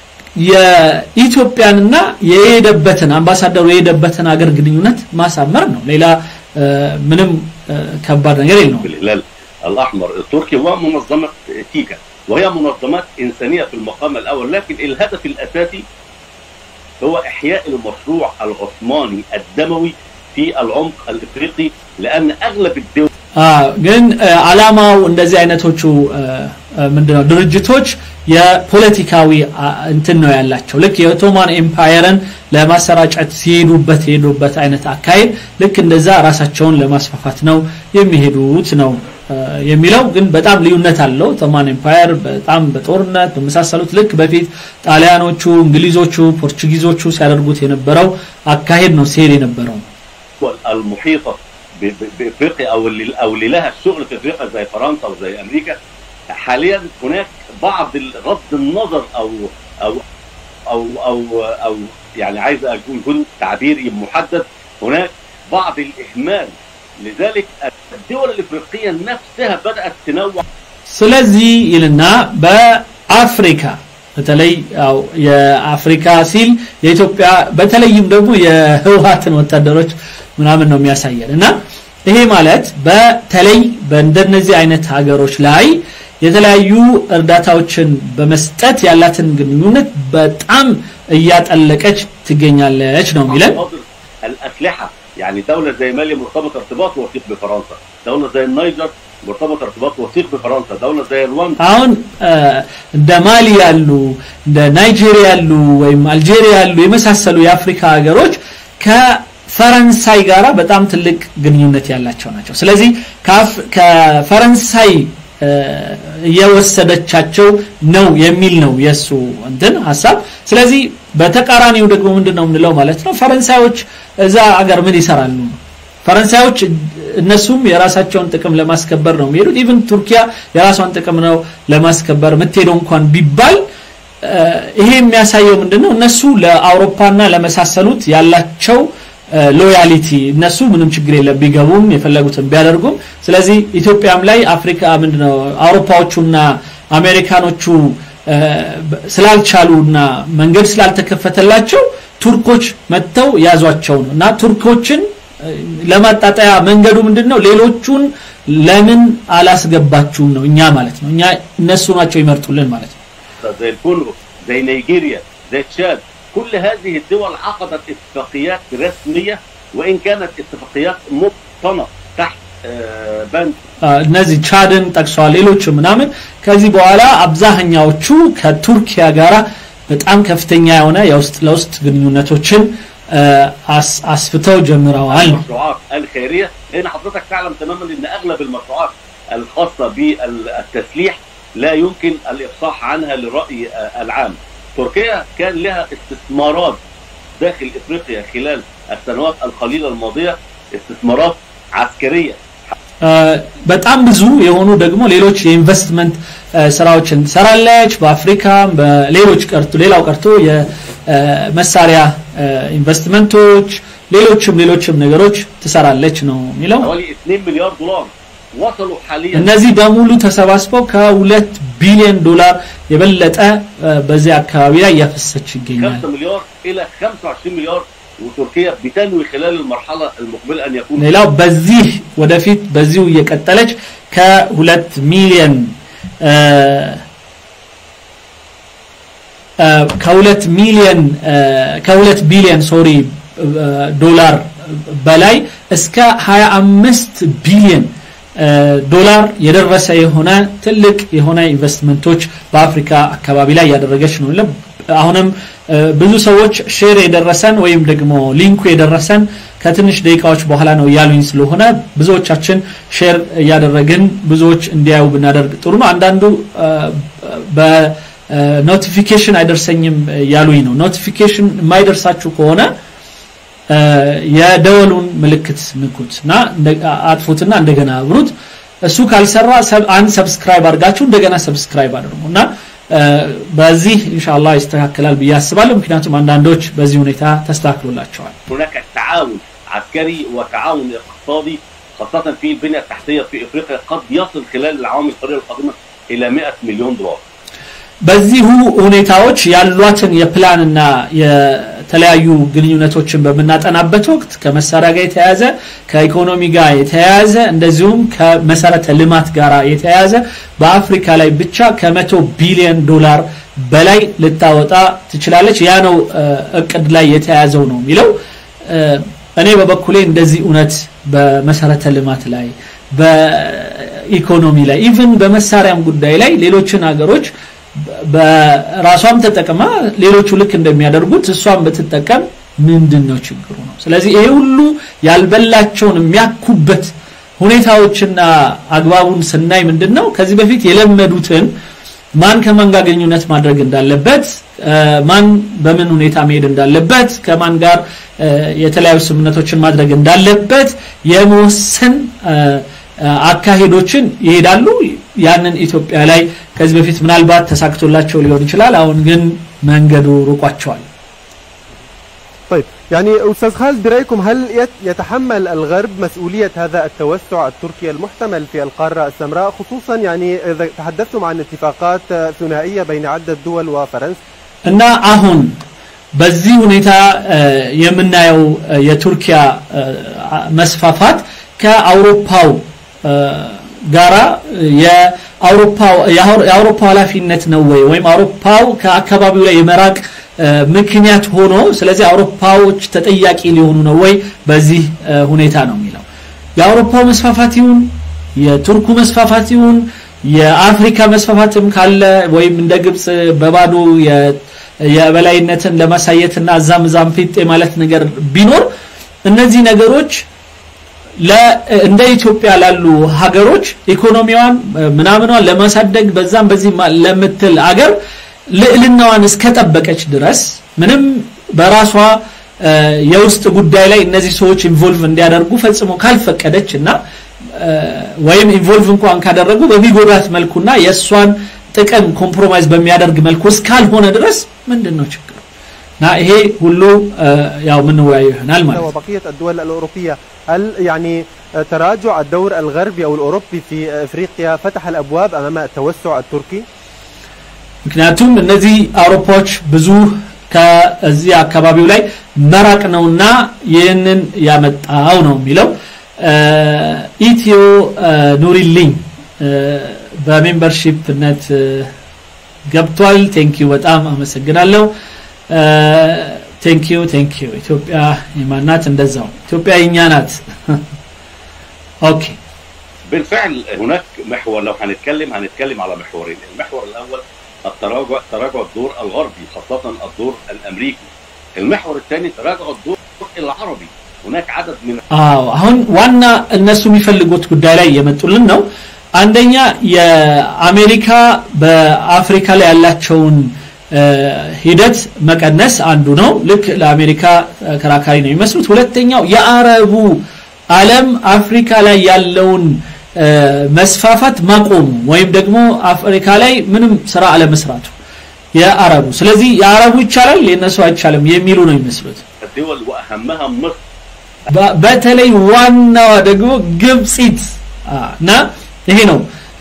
የኢትዮጵያንና የሄደበትን አምባሳደሩ የሄደበትን ሀገር ግንኙነት ማሳመር ነው ሌላ እ፣ ምንም እ፣ ከባድ ነገር የለውም بالهلال الاحمر التركي ومنظمه تيكا وهي منظمات انسانيه في المقام الاول لكن الهدف الاساسي هو احياء المشروع العثماني الدموي في العمق الافريقي لان اغلب الدول አ፣ ግን እ፣ አላማው እንደዚህ አይነቶቹ እ፣ እ፣ ምንድነው ድርጅቶች የፖለቲካዊ እንትን ነው ያላቸው ልክ የኦቶማን ኤምፓየርን ለማሰራጨት ሲሄዱበት የሄዱበት አይነት አካሄድ ልክ እንደዛ ራሳቸውን ለማስፋፋት ነው የሚሄዱት ነው የሚለው ግን በጣም ልዩነት አለው ኦቶማን ኤምፓየር በጣም በጦርነት በመሳሰሉት ልክ በፊት ጣሊያኖቹ እንግሊዞቹ ፖርቹጊዞቹ ሲያደርጉት የነበረው አካሄድ ነው ሲሄድ የነበረው المحيطه بافريقيا او اللي او اللي لها الشغل في افريقيا زي فرنسا وزي امريكا حاليا هناك بعض رد النظر او او او او او يعني عايز اكون يكون تعبيري محدد هناك بعض الاهمال لذلك الدول الافريقيه نفسها بدات تنوع ስለዚህ ይልና በአፍሪካ በተለይ ያው የአፍሪካ ሲል የኢትዮጵያ በተለይም ደግሞ የህወሀትን ወታደሮች ምናምን ነው የሚያሳየን እና ይሄ ማለት በተለይ በእንደነዚህ አይነት ሀገሮች ላይ የተለያዩ እርዳታዎችን በመስጠት ያላትን ግንኙነት በጣም እያጠለቀች ትገኛለች ነው የሚለን الاسلحه يعني دوله زي مالي مرتبطه ارتباط وثيق بفرنسا دوله زي النيجر مرتبط ارتباط وثيق بفرنسا دوله زي رواندا አሁን እንደ ማሊ ያሉ እንደ ናይጄሪያ ያሉ ወይም አልጄሪያ ያሉ የመሳሰሉ የአፍሪካ ሀገሮች ከፈረንሳይ ጋራ በጣም ትልቅ ግንኙነት ያላቸው ናቸው ስለዚህ ከፈረንሳይ እየወሰደቻቸው ነው የሚል ነው የሱ እንትን ሀሳብ ስለዚህ በተቃራኒው ደግሞ ምንድነው የምንለው ማለት ነው ፈረንሳዮች እዛ አገር ምን ይሰራሉ ፈረንሳዮች እነሱም የራሳቸውን ጥቅም ለማስከበር ነው የሚሄዱት ኢቭን ቱርኪያ የራሷን ጥቅም ነው ለማስከበር የምትሄደው እንኳን ቢባል ይሄ የሚያሳየው ምንድነው እነሱ ለአውሮፓና ለመሳሰሉት ያላቸው ሎያሊቲ እነሱ ምንም ችግር የለም ቢገቡም የፈለጉትን ቢያደርጉም ስለዚህ ኢትዮጵያም ላይ አፍሪካ ምንድነው አውሮፓዎቹና አሜሪካኖቹ ስላልቻሉና መንገድ ስላልተከፈተላቸው ቱርኮች መጥተው ያዟቸው ነው እና ቱርኮችን ለማጣጣያ መንገዱ ምንድነው ሌሎቹን ለምን አላስገባችሁም ነው እኛ ማለት ነው እኛ እነሱ ናቸው ይመርጡልን ማለት ነው زي الكونغو زي نيجيريا زي تشاد كل هذه الدول عقدت اتفاقيات رسميه وان كانت اتفاقيات مبطنه تحت بند እነዚህ ቻድን ጠቅሰዋል ሌሎች ምናምን ከዚህ በኋላ አብዛኛዎቹ ከቱርኪያ ጋራ በጣም ከፍተኛ የሆነ የውስጥ ለውስጥ ግንኙነቶችን አስፍተው ጀምረዋል المشروعات الخيريه لان حضرتك تعلم تماما ان اغلب المشروعات الخاصه بالتسليح لا يمكن الافصاح عنها للراي العام تركيا كان لها استثمارات داخل افريقيا خلال السنوات القليله الماضيه استثمارات عسكريه በጣም ብዙ የሆኑ ደግሞ ሌሎች የኢንቨስትመንት ስራዎችን ትሰራለች በአፍሪካም በሌሎች ቀርቶ ሌላው ቀርቶ የመሳሪያ ኢንቨስትመንቶች ሌሎችም ሌሎችም ነገሮች ትሰራለች ነው የሚለው حوالي 2 مليار دولار وصلوا حاليا እነዚህ በሙሉ ተሰባስበው ከሁለት ቢሊዮን ዶላር የበለጠ በዚህ አካባቢ ላይ እያፈሰች ይገኛል 5 مليار الى 25 مليار وتركيا بتنوي خلال المرحله المقبله ان يكون ሌላው በዚህ ወደፊት በዚሁ እየቀጠለች ከሁለት ሚሊዮን ከሁለት ሚሊዮን ከሁለት ቢሊዮን ሶሪ ዶላር በላይ እስከ 25 ቢሊዮን ዶላር የደረሰ የሆነ ትልቅ የሆነ ኢንቨስትመንቶች በአፍሪካ አካባቢ ላይ ያደረገች ነው አሁንም ብዙ ሰዎች ሼር የደረሰን ወይም ደግሞ ሊንኩ የደረሰን ከትንሽ ደቂቃዎች በኋላ ነው እያሉኝ ስለሆነ ብዙዎቻችን ሼር እያደረግን ብዙዎች እንዲያዩ ብናደርግ ጥሩ ነው አንዳንዱ በኖቲፊኬሽን አይደርሰኝም ያሉኝ ነው ኖቲፊኬሽን የማይደርሳችሁ ከሆነ የደወሉን ምልክት ንኩት እና አጥፉትና እንደገና አብሩት እሱ ካልሰራ አንድ ሰብስክራይብ አድርጋችሁ እንደገና ሰብስክራይብ አድርጉ እና በዚህ ኢንሻአላህ ይስተካከላል ብዬ አስባለሁ ምክንያቱም አንዳንዶች በዚህ ሁኔታ ተስተካክሎላቸዋል هناك تعاون عسكري وتعاون اقتصادي خاصة في البنية التحتية في افريقيا قد يصل خلال العوام القليلة القادمة الى 100 مليون دولار በዚሁ ሁኔታዎች ያሏትን የፕላንና የተለያዩ ግንኙነቶችን በምናጠናበት ወቅት ከመሳሪያ ጋር የተያያዘ ከኢኮኖሚ ጋር የተያያዘ እንደዚሁም ከመሰረተ ልማት ጋር የተያያዘ በአፍሪካ ላይ ብቻ ከመቶ ቢሊዮን ዶላር በላይ ልታወጣ ትችላለች ያ ነው እቅድ ላይ የተያያዘው ነው የሚለው እኔ በበኩሌ እንደዚህ እውነት በመሰረተ ልማት ላይ በኢኮኖሚ ላይ ኢቭን በመሳሪያም ጉዳይ ላይ ሌሎችን ሀገሮች በራሷም ተጠቅማ ሌሎቹ ልክ እንደሚያደርጉት እሷም ብትጠቀም ምንድን ነው ችግሩ ነው ስለዚህ ይሄ ሁሉ ያልበላቸውን የሚያኩበት ሁኔታዎችና አግባቡን ስናይ ምንድን ነው ከዚህ በፊት የለመዱትን ማን ከማን ጋር ግንኙነት ማድረግ እንዳለበት ማን በምን ሁኔታ መሄድ እንዳለበት ከማን ጋር የተለያዩ ስምምነቶችን ማድረግ እንዳለበት የመወሰን አካሄዶችን ይሄዳሉ ያንን ኢትዮጵያ ላይ ከዚህ በፊት ምናልባት ተሳክቶላቸው ሊሆን ይችላል አሁን ግን መንገዱ ሩቋቸዋል طيب يعني أستاذ خالد برأيكم هل يتحمل الغرب مسؤولية هذا التوسع التركي المحتمل في القارة السمراء خصوصا يعني إذا تحدثتم عن اتفاقات ثنائية بين عدة دول وفرنسا እና አሁን በዚህ ሁኔታ የምናየው የቱርኪያ መስፋፋት ከአውሮፓው ጋራ የአውሮፓ ኃላፊነት ነው ወይ ወይም አውሮፓው ከአካባቢው ላይ የመራቅ ምክንያት ሆኖ ስለዚህ አውሮፓዎች ተጠያቂ ሊሆኑ ነው ወይ በዚህ ሁኔታ ነው የሚለው የአውሮፓው መስፋፋት ይሁን የቱርኩ መስፋፋት ይሁን የአፍሪካ መስፋፋትም ካለ ወይም እንደ ግብጽ በባዶ የበላይነትን ለማሳየትና እዛም እዛም ፊት ማለት ነገር ቢኖር እነዚህ ነገሮች እንደ ኢትዮጵያ ላሉ ሀገሮች ኢኮኖሚዋን ምናምኗን ለማሳደግ በዛም በዚህ ለምትል አገር ልዕልናዋን እስከጠበቀች ድረስ ምንም በራሷ የውስጥ ጉዳይ ላይ እነዚህ ሰዎች ኢንቮልቭ እንዲያደርጉ ፈጽሞ ካልፈቀደች እና ወይም ኢንቮልቭ እንኳን ካደረጉ በሚጎዳት መልኩና የእሷን ጥቅም ኮምፕሮማይዝ በሚያደርግ መልኩ እስካልሆነ ድረስ ምንድን ነው ችግሩ እና ይሄ ሁሉ ያው ምንወያዩ ይሆናል ማለት ነው وبقية الدول الأوروبية هل يعني تراجع الدور الغربي أو الأوروبي في إفريقيا فتح الأبواب أمام التوسع التركي؟ ምክንያቱም እነዚህ አውሮፓዎች ብዙ ከዚህ አካባቢው ላይ መራቅ ነውና ይህንን ያመጣው ነው የሚለው ኢትዮ ኑሪልኝ በሜምበርሺፕነት ገብቷል ቴንኪዩ በጣም አመሰግናለሁ ቴንኪዩ ቴንኪዩ ኢትዮጵያ የማናት እንደዛው ኢትዮጵያ የኛ ናት ኦኬ بالفعل هناك محور لو هنتكلم هنتكلم على محورين المحور الاول التراجع تراجع الدور الغربي خاصة الدور الأمريكي المحور الثاني تراجع الدور العربي هناك عدد من አዎ አሁን ዋና እነሱ የሚፈልጉት ጉዳይ ላይ የመጡልን ነው አንደኛ የአሜሪካ በአፍሪካ ላይ ያላቸውን ሂደት መቀነስ አንዱ ነው ልክ ለአሜሪካ ከራካሪ ነው የሚመስሉት ሁለተኛው የአረቡ ዓለም አፍሪካ ላይ ያለውን መስፋፋት ማቆሙ ወይም ደግሞ አፍሪካ ላይ ምንም ስራ አለመስራቱ የአረቡ ስለዚህ የአረቡ ይቻላል የነሱ አይቻልም የሚሉ ነው የሚመስሉት الدول وأهمها مصر በተለይ ዋናዋ ደግሞ ግብፂት እና ይሄ ነው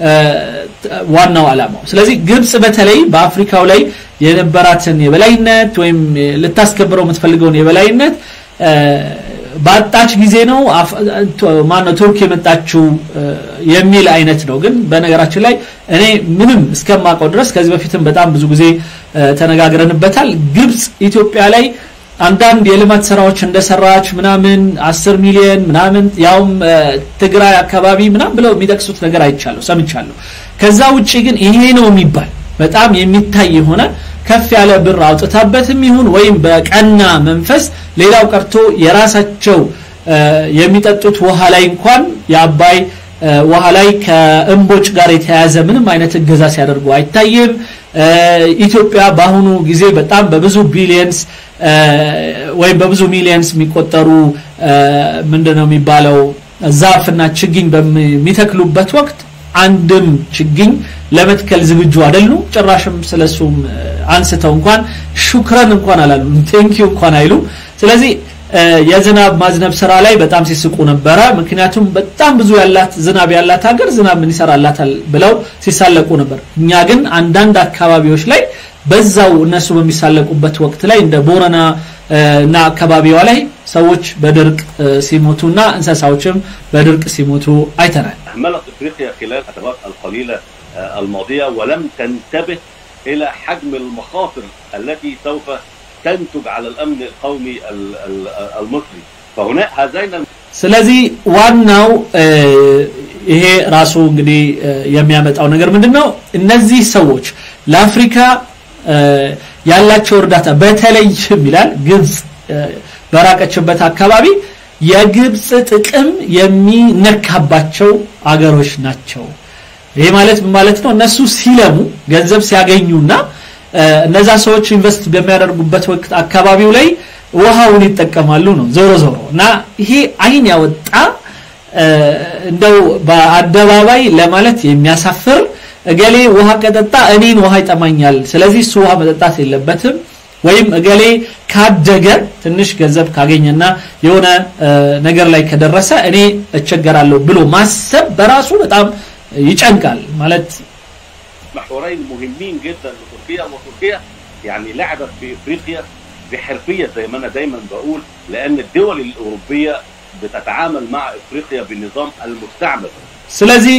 ዋናው ዓላማው ስለዚህ ግብጽ በተለይ በአፍሪካው ላይ የነበራትን የበላይነት ወይም ልታስከብረው የምትፈልገውን የበላይነት ባጣች ጊዜ ነው ማነው ቱርክ የመጣችው የሚል አይነት ነው ግን በነገራችን ላይ እኔ ምንም እስከማውቀው ድረስ ከዚህ በፊትም በጣም ብዙ ጊዜ ተነጋግረንበታል ግብጽ ኢትዮጵያ ላይ አንዳንድ የልማት ስራዎች እንደሰራች ምናምን 10 ሚሊዮን ምናምን ያውም ትግራይ አካባቢ ምናምን ብለው የሚጠቅሱት ነገር አይቻለሁ ሰምቻለሁ ከዛ ውጪ ግን ይሄ ነው የሚባል በጣም የሚታይ የሆነ ከፍ ያለ ብር አውጥታበትም ይሁን ወይም በቀና መንፈስ ሌላው ቀርቶ የራሳቸው የሚጠጡት ውሃ ላይ እንኳን የአባይ ውሃ ላይ ከእንቦጭ ጋር የተያያዘ ምንም አይነት እገዛ ሲያደርጉ አይታይም ኢትዮጵያ በአሁኑ ጊዜ በጣም በብዙ ቢሊየንስ ወይም በብዙ ሚሊየንስ የሚቆጠሩ ምንድነው የሚባለው ዛፍና ችግኝ በሚተክሉበት ወቅት አንድም ችግኝ ለመትከል ዝግጁ አይደሉም ጭራሽም ስለሱም አንስተው እንኳን ሹክረን እንኳን አላሉ ቴንኪዩ እንኳን አይሉ ስለዚህ የዝናብ ማዝነብ ስራ ላይ በጣም ሲስቁ ነበረ ምክንያቱም በጣም ብዙ ያላት ዝናብ ያላት ሀገር ዝናብ ምን ይሰራላታል ብለው ሲሳለቁ ነበር እኛ ግን አንዳንድ አካባቢዎች ላይ በዛው እነሱ በሚሳለቁበት ወቅት ላይ እንደ ቦረና እና አካባቢዋ ላይ ሰዎች በድርቅ ሲሞቱና እንስሳዎችም በድርቅ ሲሞቱ አይተናል أهملت إفريقيا خلال السنوات القليلة الماضية ولم تنتبه إلى حجم المخاطر التي سوف تنتج على الأمن القومي المصري فهنا هذين ስለዚህ ዋናው ይሄ ራሱ እንግዲህ የሚያመጣው ነገር ምንድነው እነዚህ ሰዎች ለአፍሪካ ያላቸው እርዳታ በተለይም ይላል ግብጽ በራቀችበት አካባቢ የግብጽ ጥቅም የሚነካባቸው አገሮች ናቸው። ይሄ ማለት ምን ማለት ነው? እነሱ ሲለሙ ገንዘብ ሲያገኙና እነዛ ሰዎች ኢንቨስት በሚያደርጉበት ወቅት አካባቢው ላይ ውሃውን ይጠቀማሉ ነው ዞሮ ዞሮ እና ይሄ አይን ያወጣ እንደው በአደባባይ ለማለት የሚያሳፍር እገሌ ውሃ ከጠጣ እኔን ውሃ ይጠማኛል፣ ስለዚህ እሱ ውሃ መጠጣት የለበትም ወይም እገሌ ካደገ ትንሽ ገንዘብ ካገኘና የሆነ ነገር ላይ ከደረሰ እኔ እቸገራለሁ ብሎ ማሰብ በራሱ በጣም ይጨንቃል ማለት محورين مهمين جدا لتركيا وتركيا يعني لعبت في افريقيا بحرفيه زي ما انا دايما بقول لان الدول الاوروبيه بتتعامل مع افريقيا بالنظام المستعمر ስለዚህ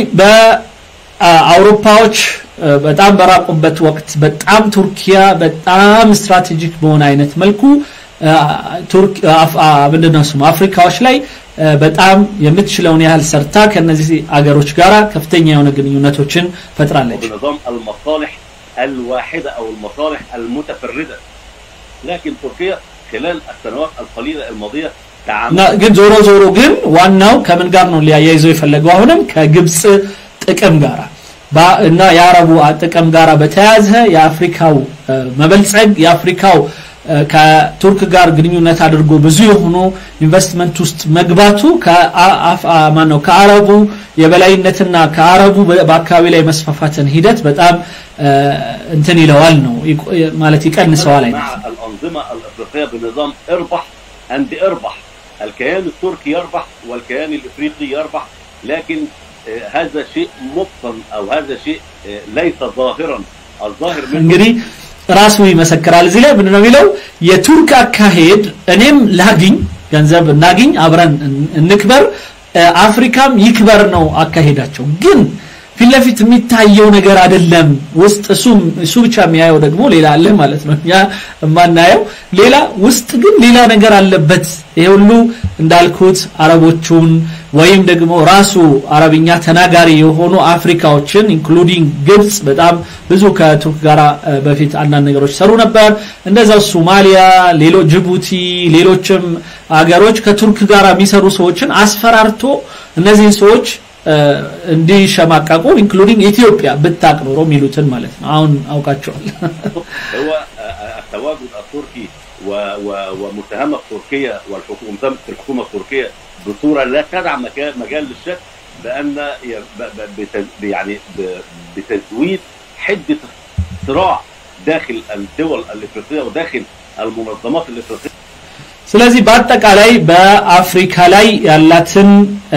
በአውሮፓዎች በጣም በራቁበት ወቅት በጣም ቱርኪያ በጣም ስትራቴጂክ በሆነ አይነት መልኩ ቱርክ ምንድነው ስሙ አፍሪካዎች ላይ በጣም የምትችለውን ያህል ሰርታ ከነዚህ አገሮች ጋር ከፍተኛ የሆነ ግንኙነቶችን ፈጥራለች። بنظام المصالح الواحده او المصالح المتفرده لكن تركيا خلال السنوات القليله الماضيه ግን ዞሮ ዞሮ ግን ዋናው ከምን ጋር ነው ሊያያይዘው የፈለገው አሁንም ከግብጽ ጥቅም ጋር እና የአረቡ ጥቅም ጋር በተያያዘ የአፍሪካው መበልጸግ የአፍሪካው ከቱርክ ጋር ግንኙነት አድርጎ ብዙ የሆኑ ኢንቨስትመንት ውስጥ መግባቱ ማነው ከአረቡ የበላይነትና ከአረቡ በአካባቢ ላይ መስፋፋትን ሂደት በጣም እንትን ይለዋል ነው ማለት ይቀንሰዋል አይነት مع الانظمه الافريقيه بنظام اربح اند اربح الكيان التركي يربح والكيان الافريقي يربح لكن هذا شيء مبطن او هذا شيء ليس ظاهرا الظاهر منه እንግዲህ ራሱ ይመሰክራል እዚህ ላይ ምንድነው የሚለው የቱርክ አካሄድ እኔም ላግኝ ገንዘብ እናግኝ አብረን እንክበር አፍሪካም ይክበር ነው አካሄዳቸው ግን ፊት ለፊት የሚታየው ነገር አይደለም ውስጥ እሱ እሱ ብቻ የሚያየው ደግሞ ሌላ አለ ማለት ነው እኛ የማናየው ሌላ ውስጥ ግን ሌላ ነገር አለበት ይሄ ሁሉ እንዳልኩት አረቦቹን ወይም ደግሞ ራሱ አረብኛ ተናጋሪ የሆኑ አፍሪካዎችን ኢንክሉዲንግ ግብጽ በጣም ብዙ ከቱርክ ጋር በፊት አንዳንድ ነገሮች ሰሩ ነበር እንደዛው ሶማሊያ ሌሎ ጅቡቲ ሌሎችም አገሮች ከቱርክ ጋር የሚሰሩ ሰዎችን አስፈራርቶ እነዚህን ሰዎች እንዲሸማቀቁ ኢንክሉዲንግ ኢትዮጵያ ብታቅ ኖሮ የሚሉትን ማለት ነው አሁን አውቃቸዋል هو التواجد التركي ومتهمه تركيا والحكومه الحكومه التركيه بصوره لا تدع مجال للشك بان يعني بتزويد حده الصراع داخل الدول الافريقيه وداخل المنظمات الافريقيه ስለዚህ በአጠቃላይ በአፍሪካ ላይ ያላትን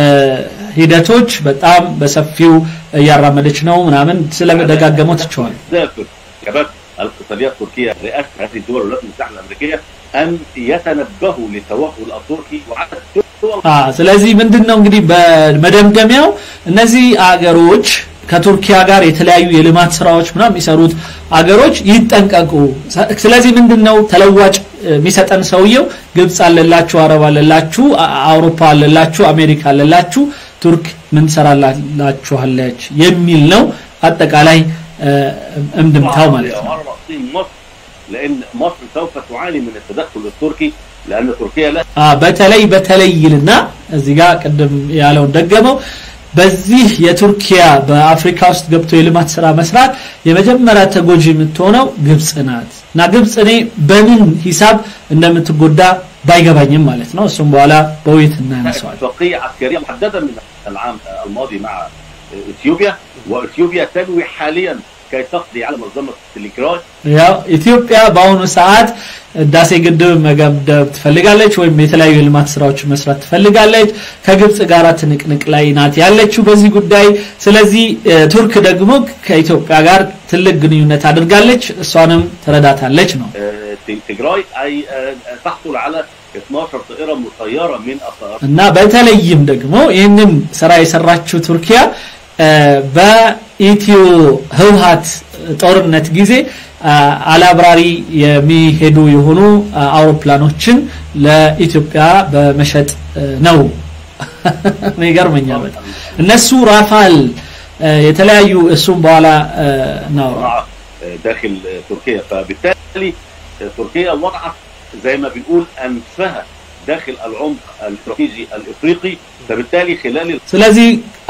ሂደቶች በጣም በሰፊው እያራመደች ነው ምናምን ስለደጋገመው ትቸዋል الاقتصاديه التركيه رئاسه هذه الدول الولايات المتحده الامريكيه ان يتنبهوا للتوغل التركي وعدد الدول ስለዚህ ምንድነው እንግዲህ በመደምደሚያው እነዚህ አገሮች ከቱርኪያ ጋር የተለያዩ የልማት ስራዎች ምናምን የሚሰሩት አገሮች ይጠንቀቁ ስለዚህ ምንድነው ተለዋጭ የሚሰጠን ሰውየው ግብጽ አለላችሁ አረብ አለላችሁ አውሮፓ አለላችሁ አሜሪካ አለላችሁ ቱርክ ምን ሰራላችኋለች የሚል ነው አጠቃላይ እምድምታው ማለት ነው مصر لان مصر سوف تعاني من التدخل التركي لان تركيا لا በተለይ በተለይ ይልና እዚህ ጋር ቅድም ያለውን ደገመው በዚህ የቱርኪያ በአፍሪካ ውስጥ ገብቶ የልማት ስራ መስራት የመጀመሪያ ተጎጂ የምትሆነው ግብጽ ናት እና ግብጽ እኔ በምን ሂሳብ እንደምትጎዳ ባይገባኝም ማለት ነው እሱም በኋላ በውይይት እናነሳዋል اتفاقيه عسكريه محدده من العام الماضي مع اثيوبيا واثيوبيا تنوي حاليا كي تقضي على منظمه تليجراي ያው ኢትዮጵያ በአሁኑ ሰዓት ህዳሴ ግድብ መገደብ ትፈልጋለች ወይም የተለያዩ የልማት ስራዎች መስራት ትፈልጋለች ከግብጽ ጋር ትንቅንቅ ላይ ናት ያለችው በዚህ ጉዳይ ስለዚህ ቱርክ ደግሞ ከኢትዮጵያ ጋር ትልቅ ግንኙነት አድርጋለች እሷንም ትረዳታለች ነው تليجراي اي تحصل على 12 طائره مسيره من الطائرات እና በተለይም ደግሞ ይህንን ስራ የሰራችው ቱርኪያ በኢትዮ ህውሃት ጦርነት ጊዜ አላብራሪ የሚሄዱ የሆኑ አውሮፕላኖችን ለኢትዮጵያ በመሸጥ ነው ይገርመኛል በጣም እነሱ ራፋል የተለያዩ እሱም በኋላ ነው داخل تركيا فبالتالي تركيا وضعت زي ما بنقول انفها داخل العمق الاستراتيجي الافريقي فبالتالي خلال ስለዚህ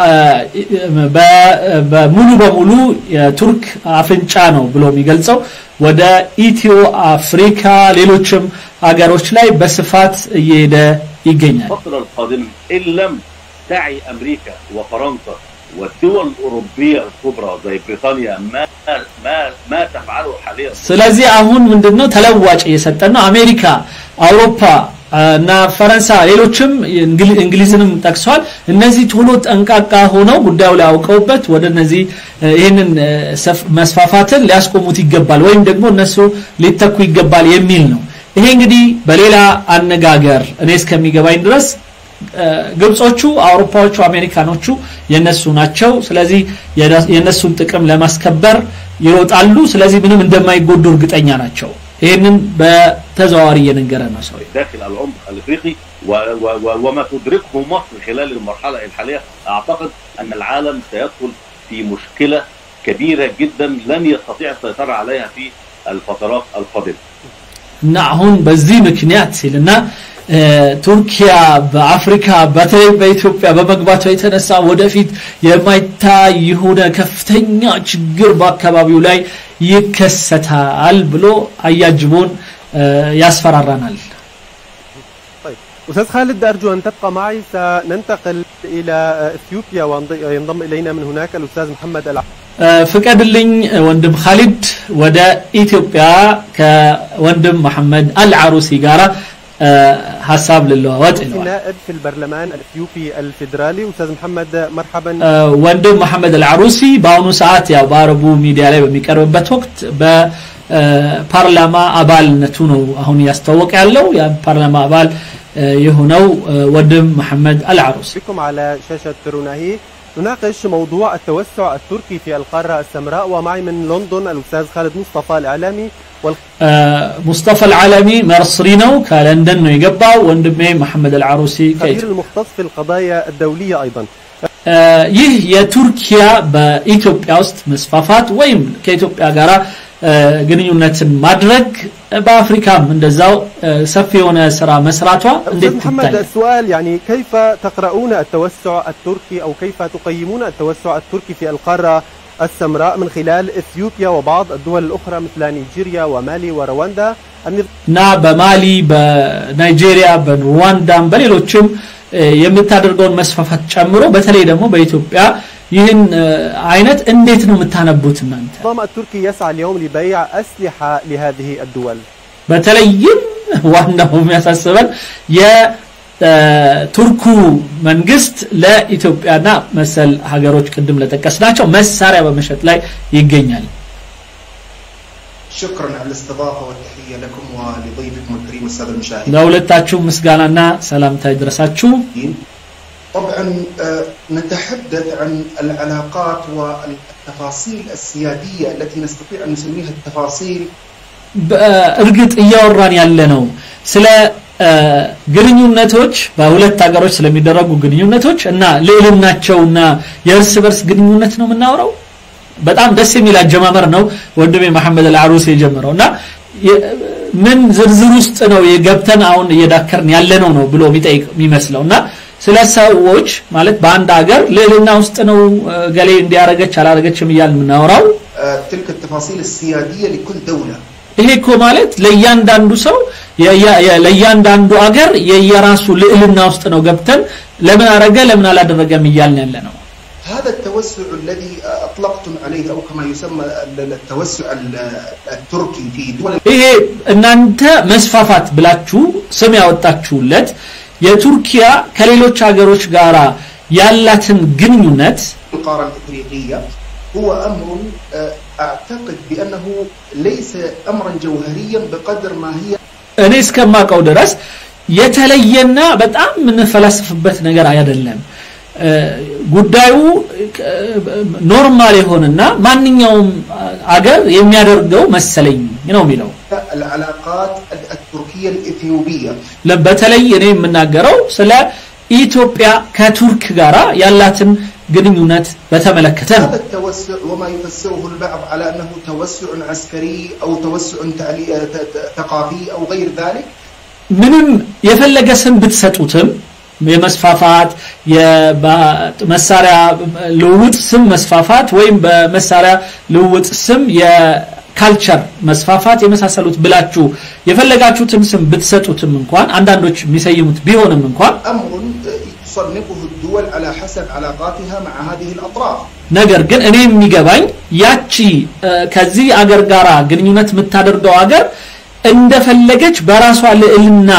በሙሉ በሙሉ የቱርክ አፍንጫ ነው ብሎ የሚገልጸው ወደ ኢትዮ አፍሪካ ሌሎችም ሀገሮች ላይ በስፋት እየሄደ ይገኛል الفتره القادمه ان لم تعي امريكا وفرنسا والدول الاوروبيه الكبرى زي بريطانيا ما ما ما تفعله حاليا ስለዚህ አሁን ምንድነው ተለዋጭ እየሰጠን ነው አሜሪካ አውሮፓ እና ፈረንሳይ ሌሎችም እንግሊዝንም ጠቅሰዋል እነዚህ ቶሎ ጠንቃቃ ሆነው ጉዳዩ ላይ አውቀውበት ወደ እነዚህ ይህንን መስፋፋትን ሊያስቆሙት ይገባል ወይም ደግሞ እነሱ ሊተኩ ይገባል የሚል ነው ይሄ እንግዲህ በሌላ አነጋገር እኔ እስከሚገባኝ ድረስ ግብጾቹ አውሮፓዎቹ አሜሪካኖቹ የነሱ ናቸው ስለዚህ የነሱን ጥቅም ለማስከበር ይሮጣሉ ስለዚህ ምንም እንደማይጎዱ እርግጠኛ ናቸው ይህንን በተዘዋዋሪ እየነገረ ነው ሰው داخل العمق الافريقي و و و وما تدركه مصر خلال المرحله الحاليه اعتقد ان العالم سيدخل في مشكله كبيره جدا لن يستطيع السيطره عليها في الفترات القادمه. እና አሁን በዚህ ምክንያት ሲልና ቱርኪያ በአፍሪካ በተለይ በኢትዮጵያ በመግባቷ የተነሳ ወደፊት የማይታይ የሆነ ከፍተኛ ችግር በአካባቢው ላይ ይከሰታል ብሎ አያጅቦን ያስፈራራናል طيب أستاذ خالد أرجو أن تبقى معي سننتقل إلى إثيوبيا وينضم إلينا من هناك الأستاذ محمد الع... ፍቀድልኝ ወንድም ካሊድ ወደ ኢትዮጵያ ከወንድም መሐመድ አልዓሩሲ ጋራ ሀሳብ ልለዋወጥ ይለዋል نائب في البرلمان الإثيوبي الفيدرالي أستاذ محمد مرحبا ወንድም መሐመድ አልዓሩሲ በአሁኑ ሰዓት ያው በአረቡ ሚዲያ ላይ በሚቀርብበት ወቅት በፓርላማ አባልነቱ ነው አሁን እያስተዋወቀ ያለው የፓርላማ አባል የሆነው ወንድም መሐመድ አልዓሩሲ بكم على شاشة روناهي نناقش موضوع التوسع التركي في القارة السمراء ومعي من لندن الأستاذ خالد مصطفى الإعلامي وال... ሙስጠፋ አልዓለሚ መርስሪ ነው ከለንደን ነው የገባው ወንድሜ መሐመድ አልዓሩሲ خبير المختص في القضايا الدولية أيضا ይህ የቱርኪያ በኢትዮጵያ ውስጥ መስፋፋት ወይም ከኢትዮጵያ ጋር ግንኙነትን ማድረግ በአፍሪካም እንደዛው ሰፊ የሆነ ስራ መስራቷ እንዴት أستاذ محمد ትታያል السؤال يعني كيف تقرؤون التوسع التركي أو كيف تقيمون التوسع التركي في القارة السمراء من خلال إثيوبيا وبعض الدول الأخرى مثل نيجيريا ومالي ورواندا النظام እና በማሊ በናይጄሪያ በሩዋንዳም በሌሎችም የምታደርገውን መስፋፋት ጨምሮ በተለይ ደግሞ በኢትዮጵያ ይህን አይነት እንዴት ነው የምታነቡት እናንተ التركي يسعى اليوم لبيع أسلحة ለهذه الدول በተለይም ዋናው የሚያሳስበን የቱርኩ መንግስት ለኢትዮጵያና መሰል ሀገሮች ቅድም ለጠቀስናቸው መሳሪያ በመሸጥ ላይ ይገኛል شكرا على الاستضافه والتحيه لكم ولضيفكم الكريم الساده المشاهدين. ለሁለታችሁ ምስጋናና ሰላምታ ይድረሳችሁ طبعا آه، نتحدث عن العلاقات والتفاصيل السياديه التي نستطيع ان نسميها التفاصيل በእርግጥ እያወራን ያለ ነው ስለ ግንኙነቶች በሁለት ሀገሮች ስለሚደረጉ ግንኙነቶች እና ልዕልናቸውና የእርስ በርስ ግንኙነት ነው የምናወራው በጣም ደስ የሚል አጀማመር ነው ወንድሜ መሐመድ አልዓሩስ የጀመረው እና የ- ምን ዝርዝር ውስጥ ነው የገብተን አሁን እየዳከርን ያለ ነው ነው ብሎ የሚጠይቅ የሚመስለው እና ስለ ሰዎች ማለት በአንድ ሀገር ልዕልና ውስጥ ነው እ፣ ገሌ እንዲያረገች አላረገችም እያል የምናወራው آه، تلك التفاصيل السياديه لكل دوله. ይሄ እኮ ማለት ለእያንዳንዱ ሰው የየ- የ- ለእያንዳንዱ አገር የየራሱ ልዕልና ውስጥ ነው ገብተን ለምን አረገ ለምን አላደረገም እያልን ያለ ነው هذا التوسع الذي آه، اطلقتم عليه او كما يسمى ال- التوسع ال- التركي في دول ይሄ እናንተ መስፋፋት ብላችሁ ስም ያወጣችሁለት የቱርኪያ ከሌሎች ሀገሮች ጋር ያላትን ግንኙነት القاره الافريقيه هو امر آه، اعتقد بانه ليس امرا جوهريا بقدر ما هي እኔ እስከማውቀው ድረስ የተለየና በጣም የምንፈላስፍበት ነገር አይደለም እ፣ ጉዳዩ እ፣ ኖርማል የሆነና ማንኛውም አገር የሚያደርገው መሰለኝ ነው የሚለው العلاقات التركيه الاثيوبيه ለ- በተለይ እኔ የምናገረው ስለ ኢትዮጵያ ከቱርክ ጋራ ያላትን ግንኙነት በተመለከተ ነው። هذا التوسع وما يفسره البعض على انه توسع عسكري او توسع تعلي- ت- ت- ثقافي او غير ذلك ምንም የፈለገ ስም ብትሰጡትም የመስፋፋት የመሳሪያ ልውውጥ ስም መስፋፋት ወይም በመሳሪያ ልውውጥ ስም የካልቸር መስፋፋት የመሳሰሉት ብላችሁ የፈለጋችሁትን ስም ብትሰጡትም እንኳን አንዳንዶች የሚሰይሙት ቢሆንም እንኳን امر تصنفه الدول على حسب علاقاتها مع هذه الاطراف ነገር ግን እኔ የሚገባኝ ያቺ እ፣ ከዚህ አገር ጋር ግንኙነት የምታደርገው አገር እንደፈለገች በራሷ ልዕልና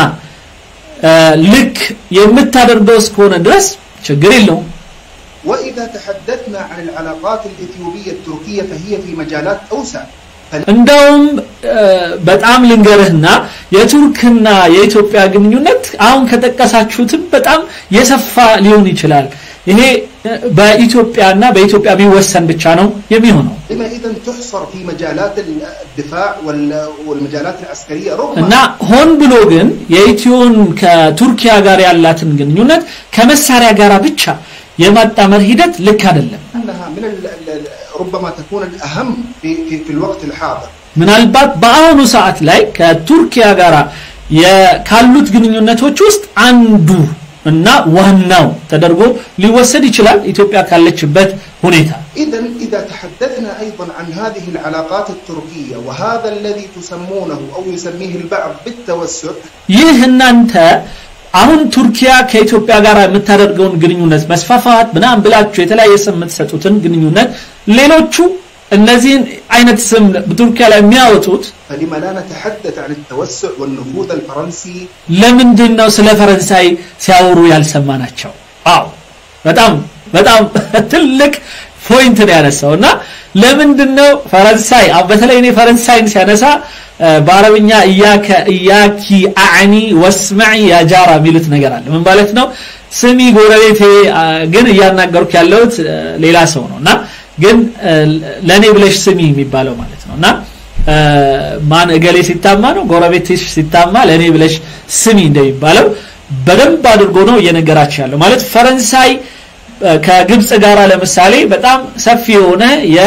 እ፣ ልክ የምታደርገው እስከሆነ ድረስ ችግር የለውም። واذا تحدثنا عن العلاقات الاثيوبيه التركيه فهي في مجالات اوسع እንደውም እ፣ በጣም ልንገርህና የቱርክና የኢትዮጵያ ግንኙነት አሁን ከጠቀሳችሁትም በጣም የሰፋ ሊሆን ይችላል። ይሄ እ፣ በኢትዮጵያና በኢትዮጵያ ቢወሰን ብቻ ነው የሚሆነው لما اذا تحصر في مجالات الدفاع وال- والمجالات العسكريه رغم እና ሆን ብሎ ግን የኢትዮን ከቱርኪያ ጋር ያላትን ግንኙነት ከመሳሪያ ጋር ብቻ የማጣመር ሂደት ልክ አይደለም። انها من ال- ال- ربما تكون الاهم في في, في الوقت الحاضر ምናልባት በአሁኑ ሰዓት ላይ ከቱርኪያ ጋር የ- ካሉት ግንኙነቶች ውስጥ አንዱ እና ዋናው ተደርጎ ሊወሰድ ይችላል ኢትዮጵያ ካለችበት ሁኔታ اذا اذا تحدثنا ايضا عن هذه العلاقات التركيه وهذا الذي تسمونه او يسميه البعض بالتوسع ይህ እናንተ አሁን ቱርኪያ ከኢትዮጵያ ጋር የምታደርገውን ግንኙነት መስፋፋት ምናምን ብላችሁ የተለያየ ስም የምትሰጡትን ግንኙነት ሌሎቹ እነዚህን አይነት ስም በቱርኪያ ላይ የሚያወጡት فلما لا نتحدث عن التوسع والنفوذ الفرنسي ለምንድን ነው ስለ ፈረንሳይ ሲያወሩ ያልሰማናቸው? አዎ በጣም በጣም ትልቅ ፖይንት ነው ያነሳው እና ለምንድን ነው ፈረንሳይ አሁን በተለይ እኔ ፈረንሳይን ሲያነሳ እ፣ በአረብኛ እያከ እያኪ አዕኒ ወስመዒ ያጃራ የሚሉት ነገር አለ ምን ማለት ነው ስሚ ጎረቤቴ አ፣ ግን እያናገርኩ ያለሁት እ፣ ሌላ ሰው ነው እና ግን እ፣ ለእኔ ብለሽ ስሚ የሚባለው ማለት ነው እና እ፣ ማን እገሌ ሲታማ ነው ጎረቤትሽ ሲታማ ለእኔ ብለሽ ስሚ እንደሚባለው በደንብ አድርጎ ነው እየነገራቸው ያለው ማለት ፈረንሳይ እ፣ ከግብፅ ጋር ለምሳሌ በጣም ሰፊ የሆነ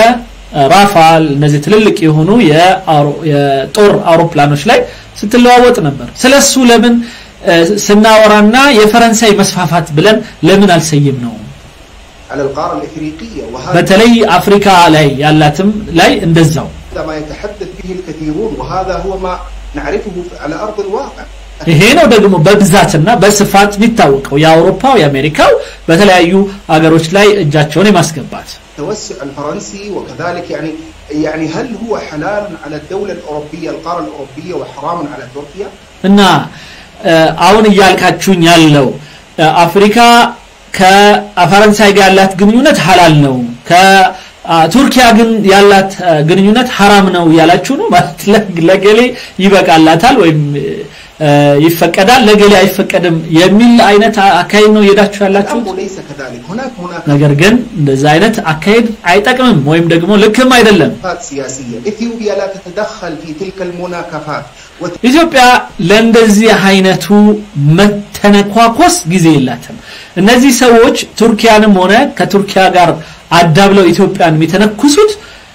የራፋል እነዚህ ትልልቅ የሆኑ የአውሮ- የጦር አውሮፕላኖች ላይ ስትለዋወጥ ነበር ስለሱ ለምን እ፣ ስናወራና የፈረንሳይ መስፋፋት ብለን ለምን አልሰይም ነው على القاره الافريقيه وهذا በተለይ አፍሪካ ላይ ያላትም ላይ እንደዛው ما يتحدث به الكثيرون وهذا هو ما نعرفه على ارض الواقع ይሄ ነው ደግሞ በብዛትና በስፋት የሚታወቀው የአውሮፓው የአሜሪካው በተለያዩ አገሮች ላይ እጃቸውን የማስገባት التوسع الفرنسي وكذلك يعني يعني هل هو حلال على الدوله الاوروبيه القاره الاوروبيه وحرام على تركيا؟ እና እ፣ አሁን እያልካችሁኝ ያለው እ፣ አፍሪካ ከፈረንሳይ ጋር ያላት ግንኙነት ሀላል ነው ከቱርኪያ ግን ያላት እ፣ ግንኙነት ሀራም ነው እያላችሁ ነው ማለት ለ- ለገሌ ይበቃላታል ወይም እ፣ ይፈቀዳል ለገሌ አይፈቀድም የሚል አይነት አ- አካሄድ ነው እየሄዳችሁ ያላችሁት الامر ليس كذلك هناك مناقشات ነገር ግን እንደዛ አይነት አካሄድ አይጠቅምም ወይም ደግሞ ልክም አይደለም سياسيه اثيوبيا لا تتدخل في تلك المناكفات وت- ኢትዮጵያ ለእንደዚህ አይነቱ መተነኳኮስ ጊዜ የላትም እነዚህ ሰዎች ቱርኪያንም ሆነ ከቱርኪያ ጋር አዳብለው ኢትዮጵያን የሚተነኩሱት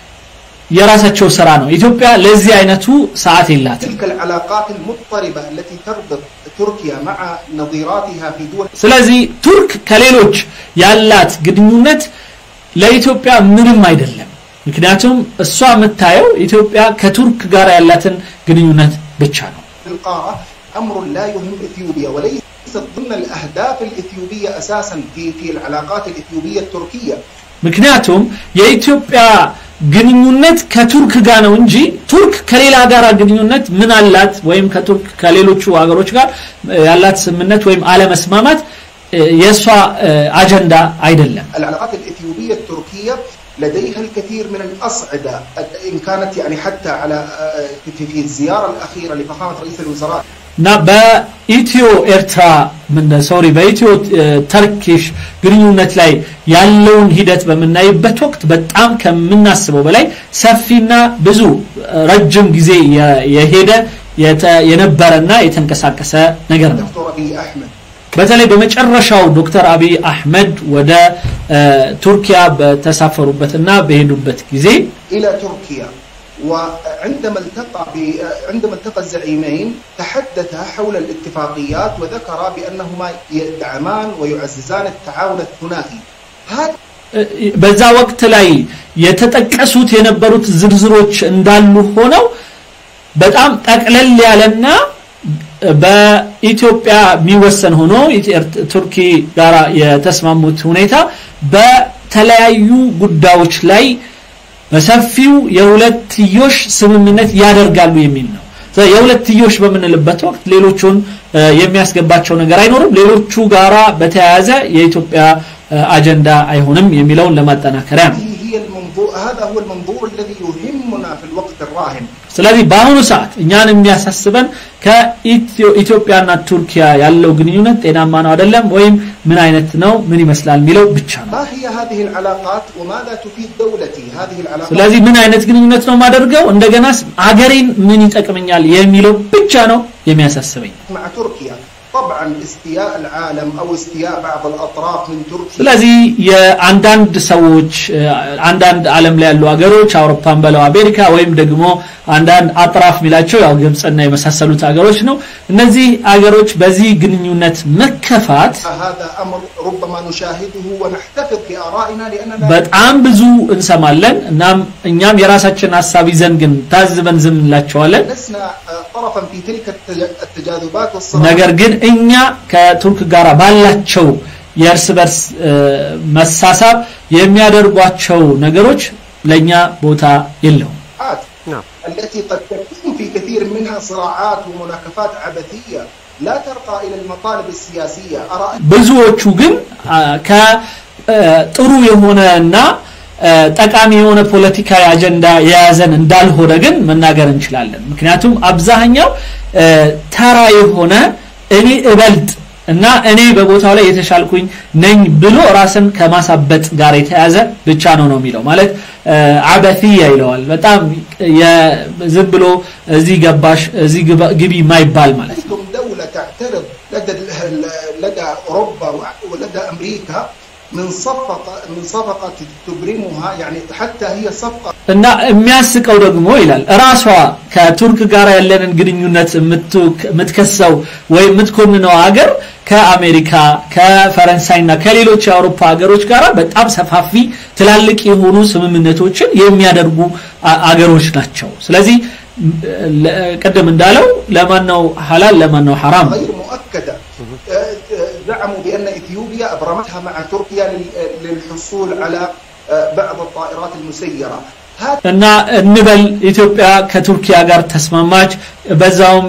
የራሳቸው ስራ ነው ኢትዮጵያ ለዚህ አይነቱ ሰዓት የላትም تلك العلاقات المضطربه التي تربط تركيا مع نظيراتها في دول ስለዚህ ቱርክ ከሌሎች ያላት ግንኙነት ለኢትዮጵያ ምንም አይደለም ምክንያቱም እሷ የምታየው ኢትዮጵያ ከቱርክ ጋር ያላትን ግንኙነት ብቻ ነው القاره امر لا يهم اثيوبيا وليس ضمن الاهداف الاثيوبيه اساسا في في العلاقات الاثيوبيه التركيه ምክንያቱም የኢትዮጵያ ግንኙነት ከቱርክ ጋር ነው እንጂ ቱርክ ከሌላ ጋር ግንኙነት ምን አላት ወይም ከቱርክ ከሌሎቹ ሀገሮች ጋር እ፣ ያላት ስምምነት ወይም አለመስማማት እ፣ የእሷ እ፣ አጀንዳ አይደለም العلاقات الاثيوبيه التركيه لديها الكثير من الاصعده ان كانت يعني حتى على في في الزياره الاخيره لفخامه رئيس الوزراء እና በኢትዮ ኤርትራ ምን ሶሪ በኢትዮ እ፣ ተርኪሽ ግንኙነት ላይ ያለውን ሂደት በምናይበት ወቅት በጣም ከምናስበው በላይ ሰፊና ብዙ እ፣ ረጅም ጊዜ የ- የሄደ የተ- የነበረና የተንቀሳቀሰ ነገር ነው دكتور ابي احمد በተለይ በመጨረሻው ዶክተር አብይ አህመድ ወደ ቱርኪያ በተሳፈሩበትና በሄዱበት ጊዜ الى تركيا وعندما التقى ب... عندما التقى الزعيمين تحدثا حول الاتفاقيات وذكرا بانهما يدعمان ويعززان التعاون الثنائي هذا በዛ ወቅት ላይ የተጠቀሱት የነበሩት ዝርዝሮች እንዳሉ ሆነው በጣም ጠቅለል ያለና በኢትዮጵያ የሚወሰን ሆኖ ቱርኪ ጋራ የተስማሙት ሁኔታ በተለያዩ ጉዳዮች ላይ በሰፊው የሁለትዮሽ ስምምነት ያደርጋሉ የሚል ነው። የሁለትዮሽ በምንልበት ወቅት ሌሎቹን የሚያስገባቸው ነገር አይኖርም። ሌሎቹ ጋራ በተያያዘ የኢትዮጵያ አጀንዳ አይሆንም የሚለውን ለማጠናከሪያ ነው። هي المنظور هذا هو المنظور الذي يهمنا في الوقت الراهن ስለዚህ በአሁኑ ሰዓት እኛን የሚያሳስበን ከኢትዮጵያና ቱርኪያ ያለው ግንኙነት ጤናማ ነው አይደለም ወይም ምን አይነት ነው ምን ይመስላል የሚለው ብቻ ነው። ما هي هذه العلاقات وماذا تفيد دولتي هذه العلاقات ስለዚህ ምን አይነት ግንኙነት ነው የማደርገው እንደገና አገሬን ምን ይጠቅመኛል የሚለው ብቻ ነው የሚያሳስበኝ። مع تركيا طبعا استياء العالم او استياء بعض الاطراف من تركيا ስለዚህ የአንዳንድ ሰዎች አንዳንድ ዓለም ላይ ያሉ ሀገሮች አውሮፓን በለው አሜሪካ ወይም ደግሞ አንዳንድ አጥራፍ የሚላቸው ያው ግብፅና የመሳሰሉት ሀገሮች ነው። እነዚህ ሀገሮች በዚህ ግንኙነት መከፋት هذا امر ربما نشاهده ونحتفظ بارائنا لاننا በጣም ብዙ እንሰማለን። እናም እኛም የራሳችን ሀሳብ ይዘን ግን ታዝበን ዝም እንላቸዋለን። لسنا آه، طرفا في تلك التج- التجاذبات والصراعات ነገር ግን እኛ ከቱርክ ጋር ባላቸው የእርስ በርስ እ፣ መሳሳብ የሚያደርጓቸው ነገሮች ለኛ ቦታ የለውም። نعم التي قد تكون في كثير منها صراعات ومناكفات عبثيه لا ترقى الى المطالب السياسيه ارى أن ብዙዎቹ ግን አ፣ ከጥሩ የሆነና አ፣ ጠቃሚ የሆነ ፖለቲካዊ አጀንዳ የያዘን እንዳልሆነ ግን መናገር እንችላለን። ምክንያቱም አብዛኛው አ፣ ተራ የሆነ እኔ እበልጥ እና እኔ በቦታው ላይ የተሻልኩኝ ነኝ ብሎ ራስን ከማሳበጥ ጋር የተያዘ ብቻ ነው ነው የሚለው ማለት አ፣ አበትያ ይለዋል። በጣም የ- ዝም ብሎ እዚህ ገባሽ እዚህ ግባ- ግቢ የማይባል ማለት ነው። انتم دوله تعترض لدى لدى اوروبا ولدى امريكا من صفقه من صفقه تبرمها يعني حتى هي صفقه እና የሚያስቀው ደግሞ ይላል ራሷ ከቱርክ ጋር ያለንን ግንኙነት የምትወክ- የምትከሰው ወይም የምትኮንነው ሀገር ከአሜሪካ ከፈረንሳይና ከሌሎች የአውሮፓ ሀገሮች ጋር በጣም ሰፋፊ ትላልቅ የሆኑ ስምምነቶችን የሚያደርጉ አ- አገሮች ናቸው። ስለዚህ ም- ለ- ቅድም እንዳለው ለማን ነው ሐላል ለማን ነው ሐራም غير مؤكده آه، آه، زعموا بان اثيوبيا ابرمتها مع تركيا لل- للحصول على آه، بعض الطائرات المسيره هذا እና እንበል ኢትዮጵያ ከቱርኪያ ጋር ተስማማች በዛውም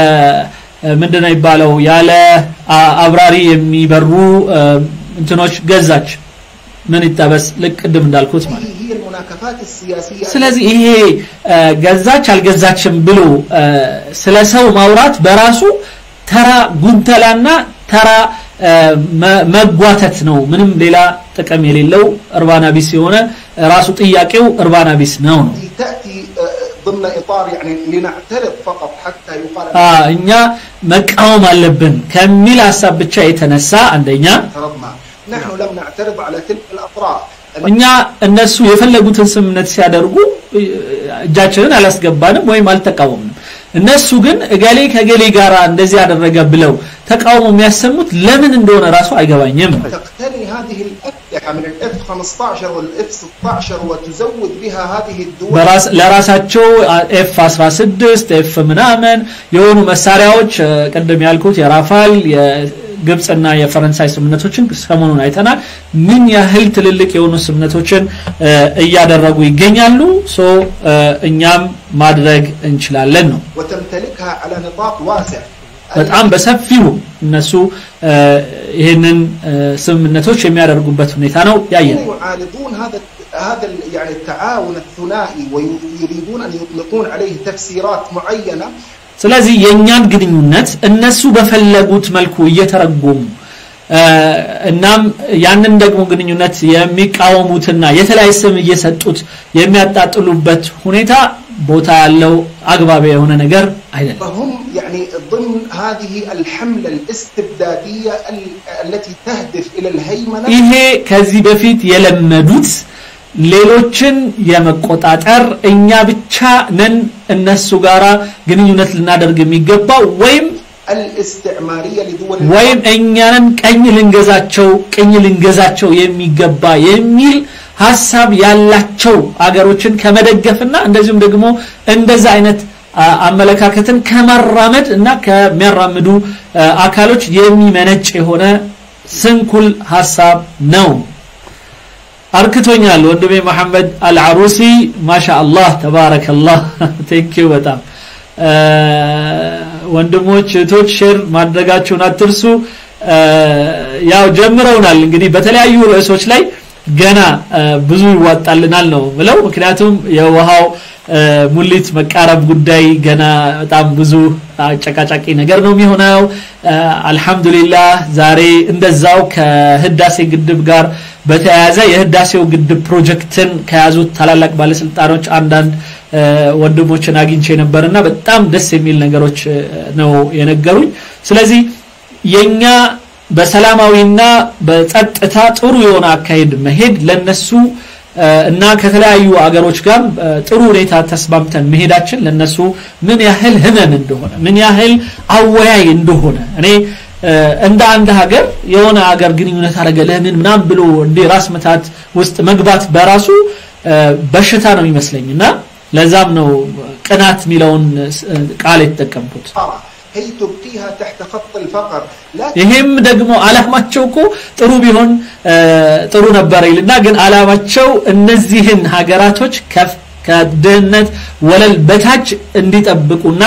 ምንድን ነው ይባለው ያለ አ- አብራሪ የሚበሩ እ፣ እንትኖች ገዛች ምን ይጠበስ ልክ ቅድም እንዳልኩት ማለት هذه هي المناكفات السياسيه ስለዚህ ይሄ እ፣ ገዛች አልገዛችም ብሎ እ፣ ስለ ሰው ማውራት በራሱ ተራ ጉንተላና ተራ እ፣ መ- መጓተት ነው ምንም ሌላ ጥቅም የሌለው እርባና ቢስ የሆነ ራሱ ጥያቄው እርባና ቢስ ነው ነው التي تاتي آه، ضمن اطار يعني لنعترض فقط حتى يقال አ፣ እኛ መቃወም አለብን ከሚል ሀሳብ ብቻ የተነሳ አንደኛ اعترضنا نحن لم نعترض على تلك الاطراف እኛ እነሱ የፈለጉትን ስምምነት ሲያደርጉ እ፣ እጃችንን አላስገባንም ወይም አልተቃወምንም። እነሱ ግን እገሌ ከገሌ ጋር እንደዚህ ያደረገ ብለው ተቃውሞ የሚያሰሙት ለምን እንደሆነ ራሱ አይገባኝም። تقتني هذه الاسلحه من الاف 15 والاف 16 وتزود بها هذه الدول በራስ- ለራሳቸው ኤፍ 16 ኤፍ ምናምን የሆኑ መሳሪያዎች እ፣ ቅድም ያልኩት የራፋል የግብፅና የፈረንሳይ ስምምነቶችን ሰሞኑን አይተናል። ምን ያህል ትልልቅ የሆኑ ስምምነቶችን እ፣ እያደረጉ ይገኛሉ። ሶ እ፣ እኛም ማድረግ እንችላለን ነው። وتمتلكها على نطاق واسع በጣም በሰፊው እነሱ እ፣ ይህንን እ፣ ስምምነቶች የሚያደርጉበት ሁኔታ ነው ያየን። يعارضون هذا هذا ال- يعني التعاون الثنائي ويريدون ان يطلقون عليه تفسيرات معينه ስለዚህ የእኛን ግንኙነት እነሱ በፈለጉት መልኩ እየተረጎሙ እ፣ እናም ያንን ደግሞ ግንኙነት የሚቃወሙትና የተለያየ ስም እየሰጡት የሚያጣጥሉበት ሁኔታ ቦታ ያለው አግባብ የሆነ ነገር አይደለም فهم يعني ضمن هذه الحملة الاستبدادية ال- التي تهدف إلى الهيمنة ይሄ ከዚህ በፊት የለመዱት ሌሎችን የመቆጣጠር እኛ ብቻ ነን እነሱ ጋራ ግንኙነት ልናደርግ የሚገባው ወይም الاستعمارية لدول ወይም እኛንን ቀኝ ልንገዛቸው ቅኝ ልንገዛቸው የሚገባ የሚል ሀሳብ ያላቸው አገሮችን ከመደገፍና እንደዚሁም ደግሞ እንደዛ አይነት አ- አመለካከትን ከማራመድ እና ከሚያራምዱ አ፣ አካሎች የሚመነጭ የሆነ ስንኩል ሀሳብ ነው አርክቶኛል ወንድሜ መሐመድ አልዓሩሲ ማሻ አላህ ተባረከላህ ቴንኪው በጣም አ፣ ወንድሞች እህቶች ሼር ማድረጋችሁን አትርሱ አ፣ ያው ጀምረውናል እንግዲህ በተለያዩ ርዕሶች ላይ ገና አ፣ ብዙ ይዋጣልናል ነው ብለው ምክንያቱም የውሃው አ፣ ሙሊት መቃረብ ጉዳይ ገና በጣም ብዙ አጨቃጫቂ ነገር ነው የሚሆነው አ፣ አልহামዱሊላህ ዛሬ እንደዛው ከህዳሴ ግድብ ጋር በተያያዘ የህዳሴው ግድብ ፕሮጀክትን ከያዙት ታላላቅ ባለስልጣኖች አንዳንድ አ፣ ወንድሞችን አግኝቼ ነበርና በጣም ደስ የሚል ነገሮች አ፣ ነው የነገሩኝ ስለዚህ የኛ በሰላማዊና በጸጥታ ጥሩ የሆነ አካሄድ መሄድ ለነሱ አ፣ እና ከተለያዩ አገሮች ጋር አ፣ ጥሩ ሁኔታ ተስማምተን መሄዳችን ለነሱ ምን ያህል ህመም እንደሆነ ምን ያህል አወያይ እንደሆነ እኔ አ፣ እንደ አንድ ሀገር የሆነ ሀገር ግንኙነት አደረገ ለምን ምናምን ብሎ እንደ ራስ መታት ውስጥ መግባት በራሱ አ፣ በሽታ ነው የሚመስለኝ እና ለዛም ነው ቅናት የሚለውን አ፣ ቃል የተጠቀምኩት هي تبقيها تحت خط الفقر لا ይሄም ደግሞ አላማቸው እኮ ጥሩ ቢሆን አ፣ ጥሩ ነበር ይልና ግን አላማቸው እነዚህን ሀገራቶች ከፍ ከድህነት ወለል በታች እንዲጠብቁና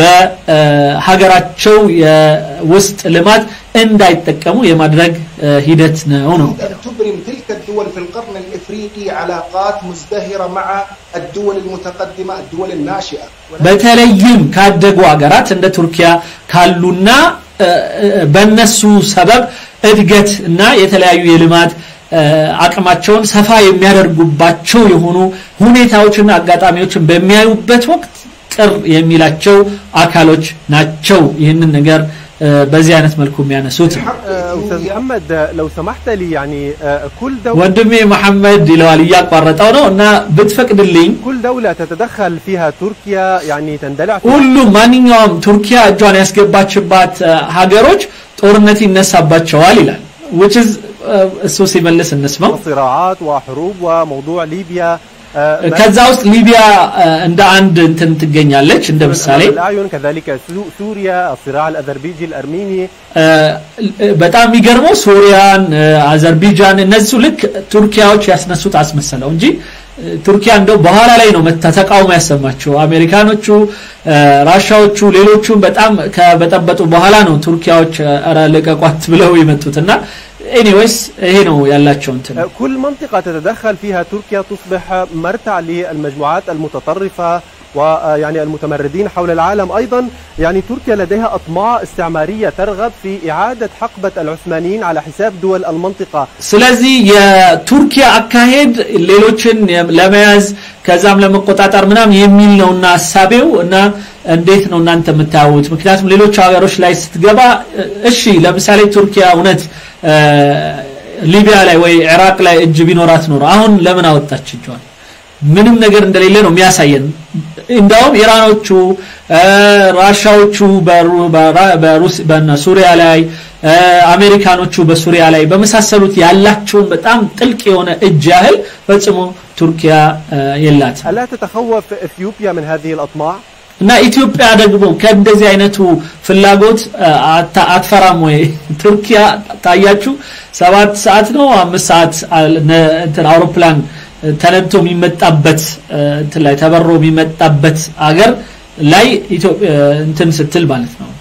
በሀገራቸው የውስጥ ልማት እንዳይጠቀሙ የማድረግ አ፣ ሂደት ነው ነው أن تبرم تلك الدول في القرن الإفريقي علاقات مزدهرة مع الدول المتقدمة الدول الناشئة በተለይም ካደጉ ሀገራት እንደ ቱርኪያ ካሉና አ፣ አ፣ በእነሱ ሰበብ እድገት እና የተለያዩ የልማት አ፣ አቅማቸውን ሰፋ የሚያደርጉባቸው የሆኑ ሁኔታዎችና አጋጣሚዎችን በሚያዩበት ወቅት ቅር የሚላቸው አካሎች ናቸው ይህንን ነገር አ፣ በዚህ አይነት መልኩ የሚያነሱት ነው። آه، أستاذ محمد آه، لو سمحت لي يعني آه، كل دولة ወንድሜ መሐመድ ይለዋል እያቋረጠው ነው እና ብትፈቅድልኝ كل دولة تتدخل فيها تركيا يعني تندلع في ሁሉም ማንኛውም ቱርኪያ እጇን ያስገባችባት አ፣ ሀገሮች ጦርነት ይነሳባቸዋል ይላል which is አ፣ እሱ ሲመልስ እንስማው صراعات وحروب وموضوع ليبيا آه، ما- ከዛ ውስጥ ሊቢያ አ፣ እንደ አንድ እንትን ትገኛለች እንደ ምሳሌ أمام الأعين كذلك سو- سوريا الصراع الأذربيجي الأرميني አ፣ በጣም የሚገርመው ሶሪያን አ፣ አዘርቢጃን እነዚሁ ልክ ቱርኪያዎች ያስነሱት አስመሰለው እንጂ አ፣ ቱርኪያ እንደው በኋላ ላይ ነው መታ ተቃውሞ ያሰማቸው አሜሪካኖቹ አ፣ ራሻዎቹ ሌሎቹም በጣም ከበጠበጡ በኋላ ነው ቱርኪያዎች አ፣ ኧረ ልቀቋት ብለው የመጡትና ኤኒዌይስ ይሄ ነው ያላቸው እንትን آه، كل منطقة تتدخل فيها تركيا تصبح مرتع للمجموعات المتطرفة ويعني المتمردين حول العالم أيضا يعني تركيا لديها أطماع استعمارية ترغب في إعادة حقبة العثمانيين على حساب دول المنطقة ስለዚህ የቱርኪያ አካሄድ ሌሎችን ለመያዝ ከዛም ለመቆጣጠር ምናምን የሚል ነውና ሀሳቤው እና እንዴት ነው እናንተ የምታዩት ምክንያቱም ሌሎች ሀገሮች ላይ ስትገባ እሺ ለምሳሌ ቱርኪያ እውነት አ፣ ሊቢያ ላይ ወይ ኢራቅ ላይ እጅ ቢኖራት ኖሮ አሁን ለምን አወጣች እጇን ምንም ነገር እንደሌለ ነው የሚያሳየን እንዳውም ኢራኖቹ አ፣ ራሻዎቹ በሩ- በራ- በሩስ በሱሪያ ላይ አ፣ አሜሪካኖቹ በሱሪያ ላይ በመሳሰሉት ያላቸውን በጣም ጥልቅ የሆነ እጅ ያህል ፈጽሞ ቱርኪያ አ፣ የላትም ألا تتخوف إثيوبيا من هذه الأطماع؟ እና ኢትዮጵያ ደግሞ ከእንደዚህ አይነቱ ፍላጎት አ፣ አታ- አትፈራም ወይ ቱርኪያ ታያችሁ ሰባት ሰዓት ነው አምስት ሰዓት አል- ነ- እንትን አውሮፕላን እ፣ ተነድቶ የሚመጣበት እ፣ እንትን ላይ ተበሮ የሚመጣበት አገር ላይ ኢትዮጵያ እንትን ስትል ማለት ነው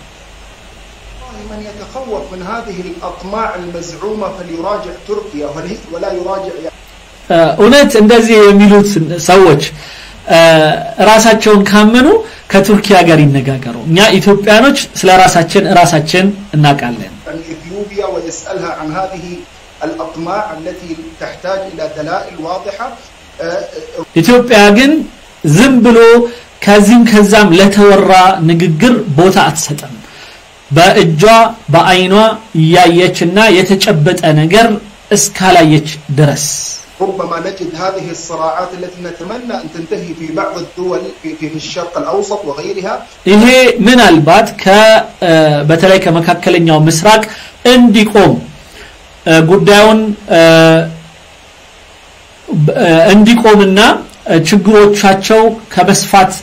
والله من يتخوف من هذه الأطماع المزعومة فليراجع تركيا ولي- ولا يراجع يعني እ፣ እውነት እንደዚህ የሚሉት ሰዎች እ፣ ራሳቸውን ካመኑ ከቱርኪያ ጋር ይነጋገሩ እኛ ኢትዮጵያኖች ስለ ራሳችን ራሳችን እናውቃለን عن إثيوبيا ويسألها عن هذه الأطماع التي تحتاج إلى دلائل واضحة آه، ኢትዮጵያ ግን ዝም ብሎ ከዚህም ከዛም ለተወራ ንግግር ቦታ አትሰጥም በእጇ በአይኗ እያየችና የተጨበጠ ነገር እስካላየች ድረስ ربما نجد هذه الصراعات التي نتمنى أن تنتهي في بعض الدول في, في, في الشرق الأوسط وغيرها ይሄ ምናልባት በተለይ ከመካከለኛው ምስራቅ እንዲቆም ጉዳዩን እንዲቆምና ችግሮቻቸው ከመስፋት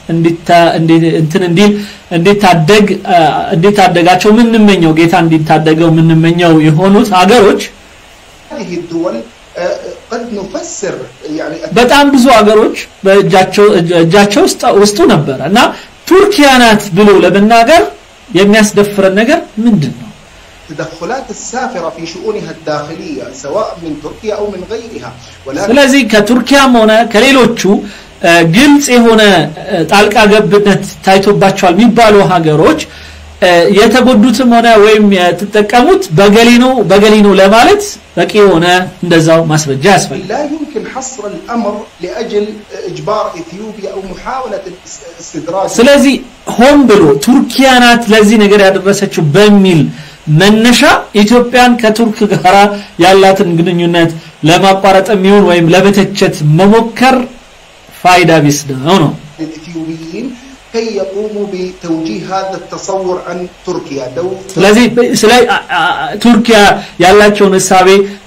እንትን እንዲል እንዲታደግ እንዲታደጋቸው ምንመኘው ጌታ እንዲታደገው ምንመኘው የሆኑት ሀገሮች هذه الدول قد نفسر يعني በጣም ብዙ ሀገሮች በእጃቸው እጃቸው ውስጡ ነበረ እና ቱርኪያ ናት ብሎ ለመናገር የሚያስደፍረን ነገር ምንድን ነው التدخلات السافرة في شؤونها الداخلية سواء من تركيا أو من غيرها ولكن ስለዚህ ከቱርኪያም ሆነ ከሌሎቹ ግልጽ የሆነ ጣልቃ ገብነት ታይቶባቸዋል የሚባሉ ሀገሮች የተጎዱትም ሆነ ወይም የተጠቀሙት በገሊ ነው በገሊ ነው ለማለት በቂ የሆነ እንደዛው ማስረጃ ያስፈልጋል لا يمكن حصر الأمر لأجل إجبار إثيوبيا أو محاولة استدراج ስለዚህ ሆን ብሎ ቱርኪያ ናት ለዚህ ነገር ያደረሰችው በሚል መነሻ ኢትዮጵያን ከቱርክ ጋር ያላትን ግንኙነት ለማቋረጥ የሚሆን ወይም ለመተቸት መሞከር ፋይዳ ቢስ ነው ነው للإثيوبيين كي يقوموا بتوجيه هذا التصور عن تركيا لو ስለዚህ ስለ ቱርኪያ ያላቸውን እሳቤ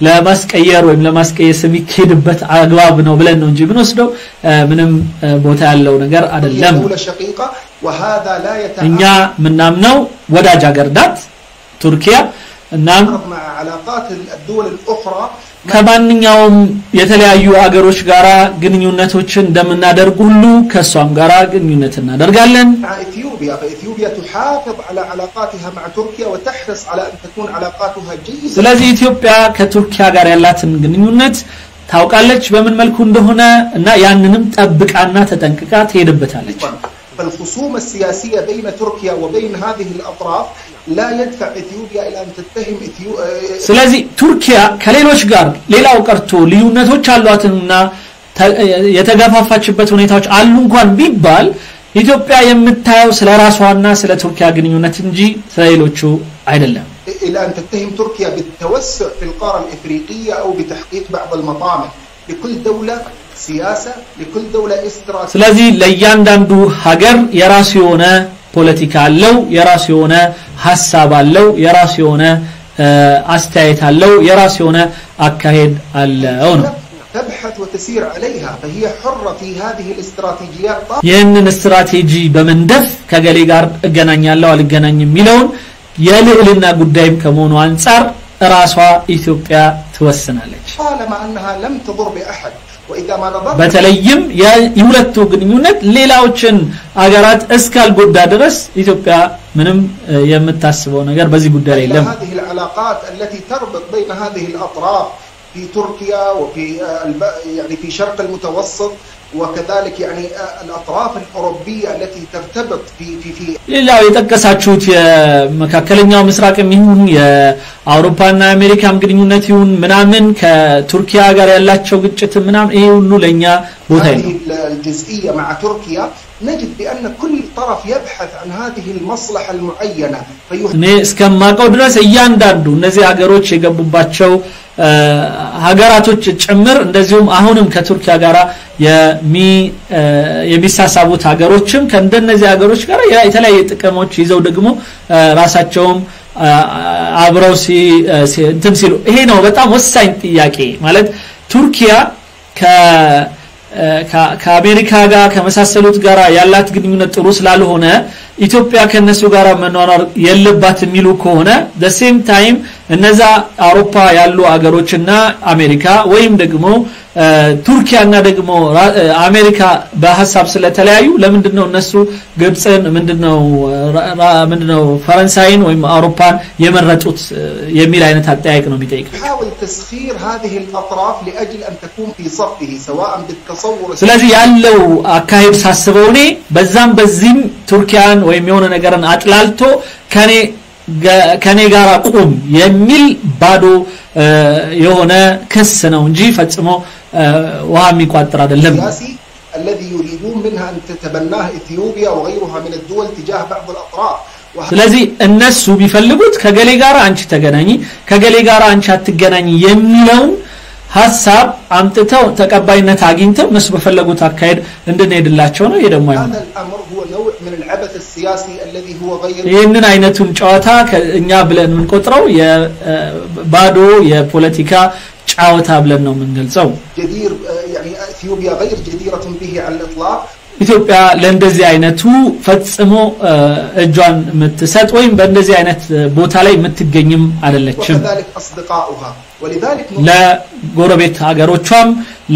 ለማስቀየር ወይም ለማስቀየስ የሚካሄድበት አግባብ ነው ብለን ነው እንጂ ብንወስደው ምንም ቦታ ያለው ነገር هي አይደለም دولة شقيقة وهذا لا እኛ يتعارض ምናምነው ወዳጅ ሀገር ናት ቱርኪያ እናም مع علاقات الدول الأخرى ከማንኛውም የተለያዩ አገሮች ጋራ ግንኙነቶችን እንደምናደርግ ሁሉ ከእሷም ጋራ ግንኙነት እናደርጋለን مع إثيوبيا فإثيوبيا تحافظ على علاقاتها مع تركيا وتحرص على أن تكون علاقاتها جيدة ስለዚህ ኢትዮጵያ ከቱርኪያ ጋር ያላትን ግንኙነት ታውቃለች በምን መልኩ እንደሆነ እና ያንንም ጠብቃና ተጠንቅቃ ትሄድበታለች فالخصوم السياسية بين تركيا وبين هذه الأطراف لا يدفع إثيوبيا إلى أن تتهم إثيو... ስለዚህ ቱርኪያ ከሌሎች ጋር ሌላው ቀርቶ ልዩነቶች አሏትና ተ- የተገፋፋችበት ሁኔታዎች አሉ እንኳን ቢባል ኢትዮጵያ የምታየው ስለ ራሷና ስለ ቱርኪያ ግንኙነት እንጂ ስለሌሎቹ አይደለም إلى أن تتهم تركيا بالتوسع في القارة الإفريقية أو بتحقيق بعض المطامع لكل دولة سياسة لكل دولة استراتيجية ስለዚህ ለእያንዳንዱ ሀገር የራሱ የሆነ ፖለቲካ አለው የራሱ የሆነ ሀሳብ አለው የራሱ የሆነ እ፣ አስተያየት አለው የራሱ የሆነ አካሄድ አለው ነው تبحث وتسير عليها فهي حرة في هذه الاستراتيجيات ይህንን ስትራቴጂ በመንደፍ ከገሌ ጋር እገናኛለሁ አልገናኝ የሚለውን የልዕልና ጉዳይም ከመሆኑ አንጻር ራሷ ኢትዮጵያ ትወስናለች طالما أنها لم تضر بأحد وإذا ما نظرنا በተለይም የ- የሁለቱ ግንኙነት ሌላዎችን አገራት እስካልጎዳ ድረስ ኢትዮጵያ ምንም እ፣ የምታስበው ነገር በዚህ ጉዳይ ላይ إلى የለም هذه العلاقات التي تربط بين هذه الأطراف في تركيا وفي آه، الب- يعني في شرق المتوسط وكذلك يعني آه، الأطراف الأوروبية التي ترتبط في في في ሌላው የጠቀሳችሁት የመካከለኛው ምስራቅም ይሁን የአውሮፓና የአሜሪካም ግንኙነት ይሁን ምናምን ከቱርኪያ ጋር ያላቸው ግጭት ምናምን ይሄ ሁሉ ለእኛ ቦታ هذه የለው الجزئية مع تركيا نجد بأن كل طرف يبحث عن هذه المصلحة المعينة فيح እኔ እስከማውቀው ድረስ እያንዳንዱ እነዚህ ሀገሮች የገቡባቸው እ፣ ሀገራቶች ጭምር እንደዚሁም አሁንም ከቱርኪያ ጋር የሚ እ፣ የሚሳሳቡት ሀገሮችም ከእንደነዚህ ሀገሮች ጋር የ- የተለያየ ጥቅሞች ይዘው ደግሞ እ፣ ራሳቸውም እ፣ አብረው ሲ እ፣ ሲ- እንትን ሲሉ ይሄ ነው በጣም ወሳኝ ጥያቄ ማለት ቱርኪያ ከ እ፣ ከ- ከአሜሪካ ጋር ከመሳሰሉት ጋር ያላት ግንኙነት ጥሩ ስላልሆነ ኢትዮጵያ ከነሱ ጋር መኗኗር የለባት የሚሉ ከሆነ ሴም ታይም እነዛ አውሮፓ ያሉ አገሮችና አሜሪካ ወይም ደግሞ እ፣ ቱርኪያና ደግሞ ራ- እ፣ አሜሪካ በሀሳብ ስለተለያዩ ለምንድን ነው እነሱ ግብፅን ምንድነው ራ- ራ- ምንድነው ፈረንሳይን ወይም አውሮፓን የመረጡት እ፣ የሚል አይነት አጠያየቅ ነው የሚጠይቀው يحاول تسخير هذه الأطراف لأجل أن تكون في صفه سواء بالتصور ስለዚህ ያለው አካሄድ ሳስበው እኔ በዛም በዚህም ቱርኪያን ወይም የሆነ ነገርን አጥላልቶ ከኔ ገ- ከኔ ጋር ቁም የሚል ባዶ እ፣ የሆነ ክስ ነው እንጂ ፈጽሞ እ፣ ውሃ የሚቋጥር አይደለም السياسي الذي يريدون منها أن تتبناه إثيوبيا وغيرها من الدول تجاه بعض الأطراف ስለዚህ እነሱ ቢፈልጉት ከገሌ ጋር አንቺ ተገናኝ ከገሌ ጋር አንቺ አትገናኝ የሚለውን ሀሳብ አምጥተው ተቀባይነት አግኝተው እነሱ በፈለጉት አካሄድ እንድንሄድላቸው ነው ይሄ ደግሞ አይሆንም هذا الأمر هو نوع من العبث السياسي الذي هو غير ይህንን አይነቱን ጨዋታ እኛ ብለን የምንቆጥረው የባዶ የፖለቲካ ጨዋታ ብለን ነው የምንገልጸው جدير يعني إثيوبيا غير جديرة به على الإطلاق ኢትዮጵያ ለእንደዚህ አይነቱ ፈጽሞ እጇን የምትሰጥ ወይም በእንደዚህ አይነት ቦታ ላይ የምትገኝም አይደለችም وكذلك أصدقاؤها ولذلك نقول ለጎረቤት ሀገሮቿም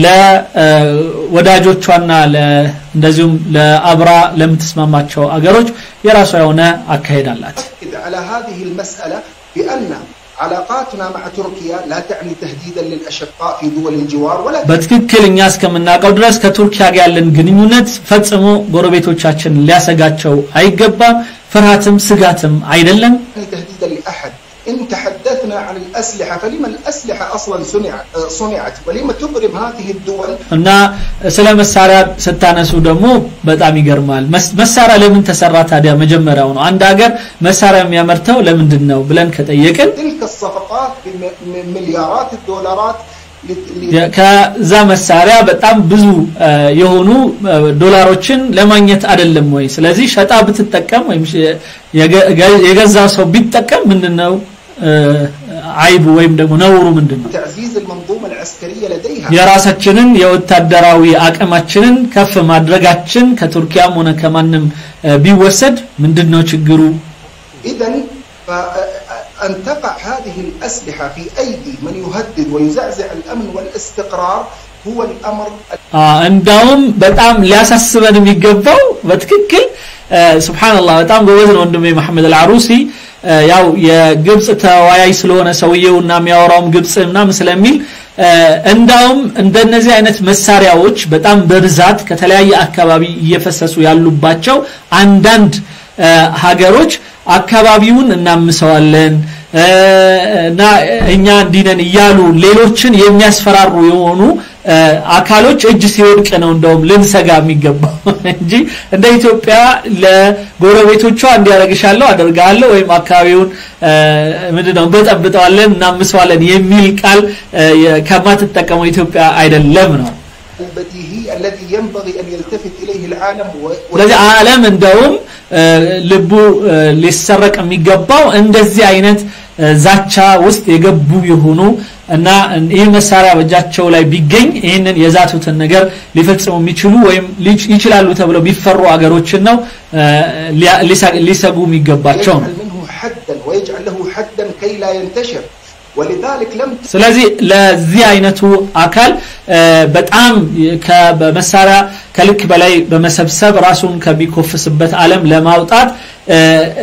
ለወዳጆቿና እንደዚሁም ለአብራ ለምትስማማቸው አገሮች የራሷ የሆነ አካሄድ አላት نؤكد على هذه المسألة بأن علاقاتنا مع تركيا لا تعني تهديدا للأشقاء في دول الجوار ولا በትክክል እኛ እስከምናውቀው ድረስ ከቱርኪያ ጋር ያለን ግንኙነት ፈጽሞ ጎረቤቶቻችን ሊያሰጋቸው አይገባም ፍርሃትም ስጋትም አይደለም تعني تهديدا لأحد إن تحدثنا عن الأسلحة فلما الأسلحة أصلا صنعت صنعت ولما تبرم هذه الدول እና ስለ መሳሪያ ስታነሱ ደግሞ በጣም ይገርማል መስ- መሳሪያ ለምን ተሰራ ታዲያ መጀመሪያው ነው አንድ ሀገር መሳሪያ የሚያመርተው ለምንድን ነው ብለን ከጠየቅን تلك الصفقات بمليارات الدولارات لت- ل- የ- ከዛ መሳሪያ በጣም ብዙ እ፣ የሆኑ እ፣ ዶላሮችን ለማግኘት አይደለም ወይ ስለዚህ ሸጣ ብትጠቀም ወይም ሽ- የገ- ገ- የገዛ ሰው ቢጠቀም ምንድነው እ፣ አይቡ ወይም ደግሞ ነውሩ ምንድነው تعزيز المنظومة العسكرية لديها የራሳችንን የወታደራዊ አቅማችንን ከፍ ማድረጋችን ከቱርኪያም ሆነ ከማንም እ፣ ቢወሰድ ምንድነው ችግሩ إذا أن تقع هذه الأسلحة في أيدي من يهدد ويزعزع الأمن والاستقرار هو الأمر አ፣ እንዳውም በጣም ሊያሳስበን የሚገባው በትክክል እ፣ ሱብሃንአላህ በጣም ጎበዝ ነው ወንድሜ መሐመድ አልዓሩሲ እ፣ ያው የግብጽ ተወያይ ስለሆነ ሰውየውና የሚያወራውም ግብጽ ምናምን ስለሚል እ፣ እንዳውም እንደነዚህ አይነት መሳሪያዎች በጣም በብዛት ከተለያየ አካባቢ እየፈሰሱ ያሉባቸው አንዳንድ እ፣ ሀገሮች አካባቢውን እናምሰዋለን እ፣ እና እኛ እንዲነን እያሉ ሌሎችን የሚያስፈራሩ የሆኑ እ፣ አካሎች እጅ ሲወድቅ ነው እንደውም ልንሰጋ የሚገባው እንጂ እንደ ኢትዮጵያ ለጎረቤቶቿ እንዲያደርግሻለሁ አደርጋለሁ ወይም አካባቢውን እ፣ ምንድነው በጠብጠዋለን እናምሰዋለን የሚል ቃል እ፣ የ- ከማትጠቀመው ኢትዮጵያ አይደለም ነው البديهي الذي ينبغي أن يلتفت إليه العالم و... ስለዚህ ዓለም እንደውም እ፣ ልቡ እ፣ ሊሰረቅ የሚገባው እንደዚህ አይነት እ፣ ዛቻ ውስጥ የገቡ የሆኑ እና ይህ መሳሪያ በእጃቸው ላይ ቢገኝ ይህንን የዛቱትን ነገር ሊፈጽሙ የሚችሉ ወይም ሊች- ይችላሉ ተብለው ቢፈሩ አገሮችን ነው እ፣ ሊያ- ሊሰ- ሊሰጉ የሚገባቸው ነው يجعل منه حدا ويجعل له حدا كي لا ينتشر ولذلك لم ስለዚህ ለዚህ አይነቱ አካል እ፣ በጣም ከ- በመሳሪያ ከልክ በላይ በመሰብሰብ ራሱን ከሚኮፍስበት ዓለም ለማውጣት እ፣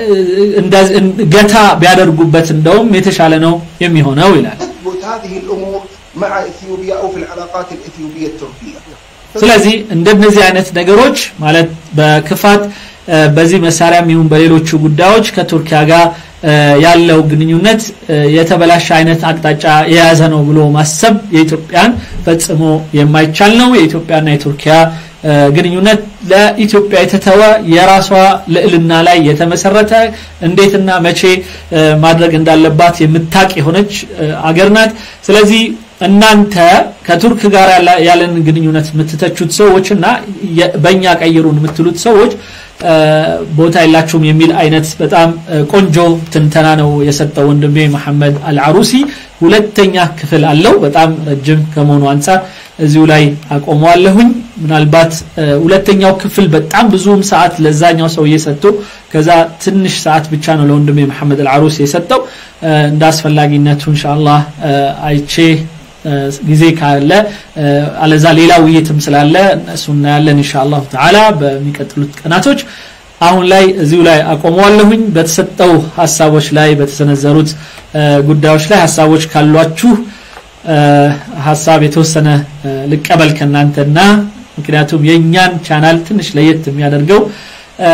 እንደዚህ- ገታ ቢያደርጉበት እንደውም የተሻለ ነው የሚሆነው ይላል تثبت هذه الأمور مع إثيوبيا أو في العلاقات الإثيوبية التركية ስለዚህ እንደነዚህ አይነት ነገሮች ማለት በክፋት እ፣ በዚህ መሳሪያም ይሁን በሌሎቹ ጉዳዮች ከቱርኪያ ጋር እ፣ ያለው ግንኙነት እ፣ የተበላሸ አይነት አቅጣጫ የያዘ ነው ብሎ ማሰብ የኢትዮጵያን ፈጽሞ የማይቻል ነው የኢትዮጵያና የቱርኪያ እ፣ ግንኙነት ለኢትዮጵያ የተተወ የራሷ ልዕልና ላይ የተመሰረተ እንዴትና መቼ እ፣ ማድረግ እንዳለባት የምታቅ የሆነች እ፣ አገር ናት ስለዚህ እናንተ ከቱርክ ጋር ያለ- ያለን ግንኙነት የምትተቹት ሰዎች እና የ- በእኛ ቀይሩን የምትሉት ሰዎች እ፣ ቦታ የላችሁም የሚል አይነት በጣም እ፣ ቆንጆ ትንተና ነው የሰጠው ወንድሜ መሐመድ አልዓሩሲ ሁለተኛ ክፍል አለው በጣም ረጅም ከመሆኑ አንጻር እዚሁ ላይ አቆመዋለሁኝ ምናልባት እ፣ ሁለተኛው ክፍል በጣም ብዙም ሰዓት ለዛኛው ሰው እየሰጡ ከዛ ትንሽ ሰዓት ብቻ ነው ለወንድሜ መሐመድ አልዓሩሲ የሰጠው እ፣ እንደ አስፈላጊነቱ ኢንሻአላህ እ፣ አይቼ እ፣ ጊዜ ካለ እ፣ አለዛ ሌላ ውይይትም ስላለ እሱ እናያለን ኢንሻአላሁ ተዓላ በሚቀጥሉት ቀናቶች አሁን ላይ እዚሁ ላይ አቆመዋለሁኝ በተሰጠው ሀሳቦች ላይ በተሰነዘሩት እ፣ ጉዳዮች ላይ ሀሳቦች ካሏችሁ እ፣ ሀሳብ የተወሰነ እ፣ ልቀበል ከእናንተና ምክንያቱም የእኛን ቻናል ትንሽ ለየት የሚያደርገው እ፣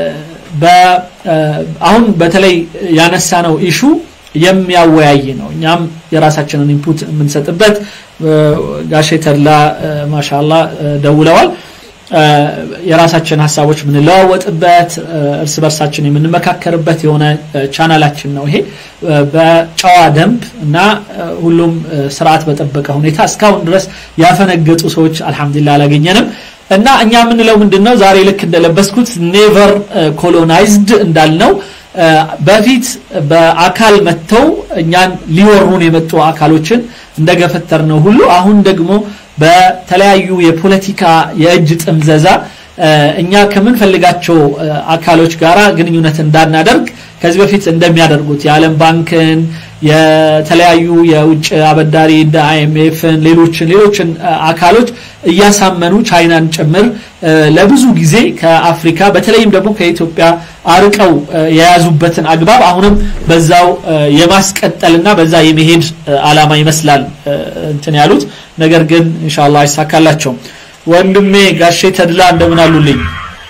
በ- እ፣ አሁን በተለይ ያነሳ ነው ኢሹ የሚያወያይ ነው እኛም የራሳችንን ኢንፑት የምንሰጥበት እ፣ ጋሼ ተድላ እ፣ ማሻላ እ፣ ደውለዋል የራሳችን ሀሳቦች የምንለዋወጥበት እርስ በርሳችን የምንመካከርበት የሆነ ቻናላችን ነው ይሄ በጨዋ ደንብ እና ሁሉም ስርዓት በጠበቀ ሁኔታ እስካሁን ድረስ ያፈነገጡ ሰዎች አልহামዱሊላህ አላገኘንም እና እኛ የምንለው ምንድነው ዛሬ ልክ እንደለበስኩት ኔቨር ኮሎናይዝድ እንዳልነው በፊት በአካል መጥተው እኛን ሊወሩን የመጡ አካሎችን እንደገፈተር ነው ሁሉ አሁን ደግሞ በተለያዩ የፖለቲካ የእጅ ጥምዘዛ እኛ ከምንፈልጋቸው አካሎች ጋራ ግንኙነት እንዳናደርግ ከዚህ በፊት እንደሚያደርጉት የዓለም ባንክን የተለያዩ የውጭ አበዳሪ እንደ አይኤምኤፍን ሌሎችን ሌሎችን አካሎች እያሳመኑ ቻይናን ጭምር ለብዙ ጊዜ ከአፍሪካ በተለይም ደግሞ ከኢትዮጵያ አርቀው የያዙበትን አግባብ አሁንም በዛው የማስቀጠልና በዛ የመሄድ አላማ ይመስላል እንትን ያሉት ነገር ግን ኢንሻአላህ አይሳካላቸውም ወንድሜ ጋሼ ተድላ እንደምን አሉልኝ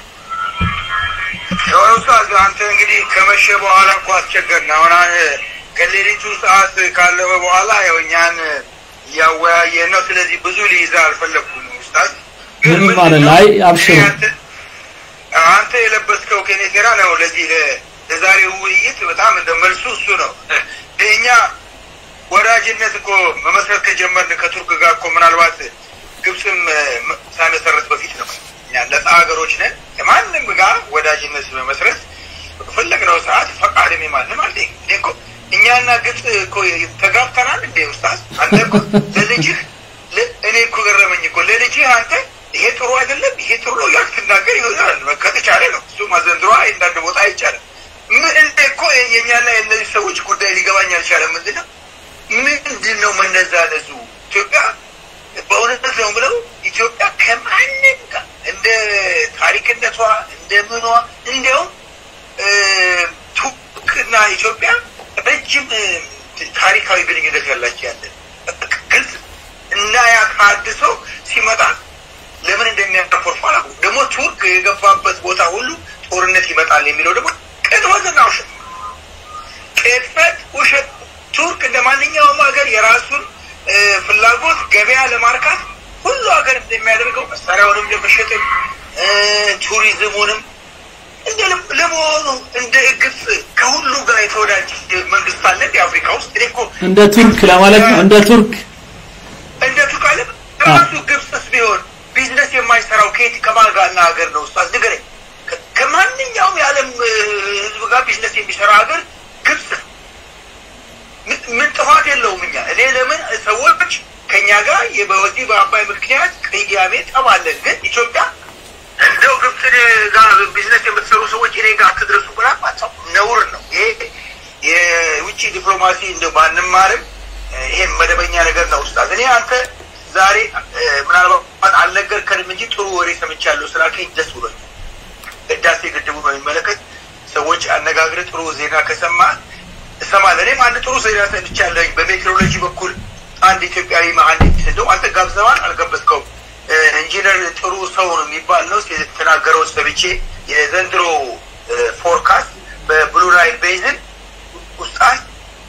ኡስታዝ አንተ እንግዲህ ከመሸ በኋላ እኮ አስቸገርን አሁን ከሌሊቱ ሰዓት ካለፈ በኋላ ያው እኛን እያወያየን ነው ስለዚህ ብዙ ሊይዛ አልፈለግኩም ኡስታዝ ምንም ማለት ላይ አብሽሩ አንተ የለበስከው ከኔ ጋር ነው ለዚህ ለዛሬው ውይይት በጣም እንደ መልሱ እሱ ነው እኛ ወዳጅነት እኮ መመስረት ከጀመርን ከቱርክ ጋር እኮ ምናልባት ግብፅም ሳይመሰረት በፊት ነው እኛ ነፃ ሀገሮች ነን ከማንም ጋር ወዳጅነት መመስረት በፈለግነው ሰዓት ፈቃድም የማንም አለ እኮ እኛና ግብፅ እኮ ተጋብተናል እንዴ ኡስታዝ አንተ እኮ ለልጅህ እኔ እኮ ገረመኝ እኮ ለልጅህ አንተ ይሄ ጥሩ አይደለም ይሄ ጥሩ ነው ያልክ ትናገር ይሆናል ከተቻለ ነው እሱ ማዘንድሮ አንዳንድ ቦታ አይቻልም ምን እንደ እኮ የኛና የእነዚህ ሰዎች ጉዳይ ሊገባኝ አልቻለም ምንድን ነው ምንድን ነው መነዛነዙ ኢትዮጵያ በእውነት ነው ብለው ኢትዮጵያ ከማንም ጋር እንደ ታሪክነቷ እንደ ምኗ እንዲያውም ቱርክና ኢትዮጵያ ረጅም ታሪካዊ ግንኙነት ያላቸው ያለን ግልጽ እና ያ ታድሶ ሲመጣ ለምን እንደሚያኮርፉ አላውቅም። ደግሞ ቱርክ የገባበት ቦታ ሁሉ ጦርነት ይመጣል የሚለው ደግሞ ቅጥፈትና ውሸት ቅጥፈት፣ ውሸት። ቱርክ እንደ ማንኛውም ሀገር የራሱን ፍላጎት ገበያ ለማርካት ሁሉ ሀገር እንደሚያደርገው መሳሪያውንም ለመሸጥም ቱሪዝሙንም እንደ ለመሆኑ እንደ ግብፅ ከሁሉ ጋር የተወዳጅ መንግስት አለ የአፍሪካ ውስጥ እኔ እኮ እንደ ቱርክ ለማለት ነው እንደ ቱርክ እንደ ቱርክ አለ ራሱ ግብፅስ ቢሆን ቢዝነስ የማይሰራው ከየት ከማን ጋር እና ሀገር ነው ኡስታዝ ንገረኝ ከማንኛውም የዓለም ህዝብ ጋር ቢዝነስ የሚሰራ ሀገር ግብፅ ምን ጥፋት የለውም እኛ እኔ ለምን ሰዎች ከኛ ጋር በዚህ በአባይ ምክንያት ቅያሜ ጠብ አለን ግን ኢትዮጵያ እንደው ግብፅን ጋር ቢዝነስ የምትሰሩ ሰዎች እኔ ጋር አትድረሱ ብላ ማጻው ነውር ነው ይሄ የውጭ ዲፕሎማሲ እንደ ባንማርም ይሄ መደበኛ ነገር ነው ኡስታዝ እኔ አንተ ዛሬ ምናልባት አልነገርከንም እንጂ ጥሩ ወሬ ሰምቻለሁ ስላልከኝ ደስ ብሎኛል ህዳሴ ግድቡ በሚመለከት ሰዎች አነጋግረ ጥሩ ዜና ከሰማ እሰማለሁ እኔም አንድ ጥሩ ዜና ሰምቻለሁኝ በሜትሮሎጂ በኩል አንድ ኢትዮጵያዊ መሀንዲስ እንደው አንተ ጋብዘዋል አልጋበዝከውም ኢንጂነር ጥሩ ሰው ነው የሚባል ነው የተናገረው ሰብቼ የዘንድሮ ፎርካስት በብሉ ናይል ቤዝን ውስጣት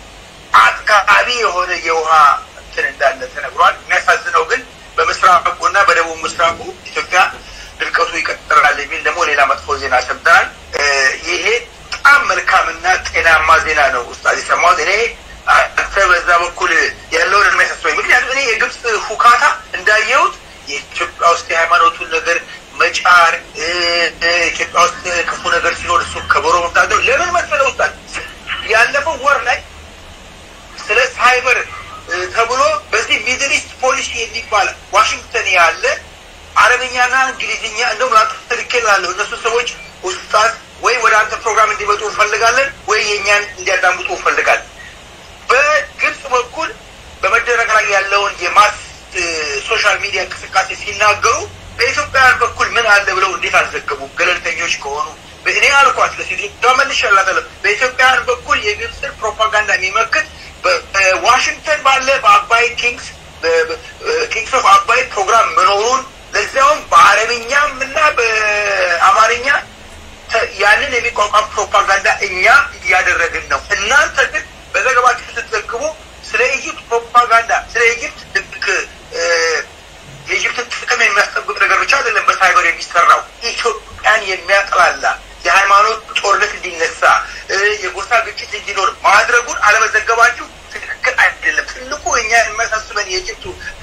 አጥጋቢ የሆነ የውሃ እንትን እንዳለ ተነግሯል። የሚያሳዝነው ግን በምስራቁ እና በደቡብ ምስራቁ ኢትዮጵያ ድርቀቱ ይቀጥላል የሚል ደግሞ ሌላ መጥፎ ዜና ሰምተናል። ይሄ በጣም መልካምና ጤናማ ዜና ነው ኡስታዝ የሰማሁት። እኔ አንተ በዛ በኩል ያለውን የሚያሳስበኝ ምክንያቱም እኔ የግብፅ ሁካታ እንዳየሁት የኢትዮጵያ ውስጥ የሃይማኖቱን ነገር መጫር ኢትዮጵያ ውስጥ ክፉ ነገር ሲኖር እሱ ከበሮ መምታት ለምን መሰለ ውስጣል ያለፈው ወር ላይ ስለ ሳይበር ተብሎ በዚህ ሚድል ኢስት ፖሊሲ የሚባል ዋሽንግተን ያለ አረብኛና እንግሊዝኛ እንደውም ለአንተ ልኬልሃለሁ እነሱ ሰዎች ውስጣት ወይ ወደ አንተ ፕሮግራም እንዲመጡ እንፈልጋለን ወይ የእኛን እንዲያዳምጡ እንፈልጋለን በግብፅ በኩል በመደረግ ላይ ያለውን የማስ ሶሻል ሚዲያ እንቅስቃሴ ሲናገሩ በኢትዮጵያውያን በኩል ምን አለ ብለው እንዴት አልዘገቡም? ገለልተኞች ከሆኑ እኔ አልኳት ለሴትዮዋ መልሼላታለሁ። በኢትዮጵያውያን በኩል የግብፅን ፕሮፓጋንዳ የሚመክት በዋሽንግተን ባለ በአባይ ኪንግስ ኪንግስ ኦፍ አባይ ፕሮግራም መኖሩን ለዚያውም በአረብኛም እና በአማርኛ ያንን የሚቋቋም ፕሮፓጋንዳ እኛ እያደረግን ነው። እናንተ ግን በዘገባችሁ ስትዘግቡ ስለ ኢጅፕት ፕሮፓጋንዳ ስለ ኢጅፕት ልክ የኢጅፕትን ጥቅም የሚያስጠብቅ ነገር ብቻ አይደለም በሳይበር የሚሰ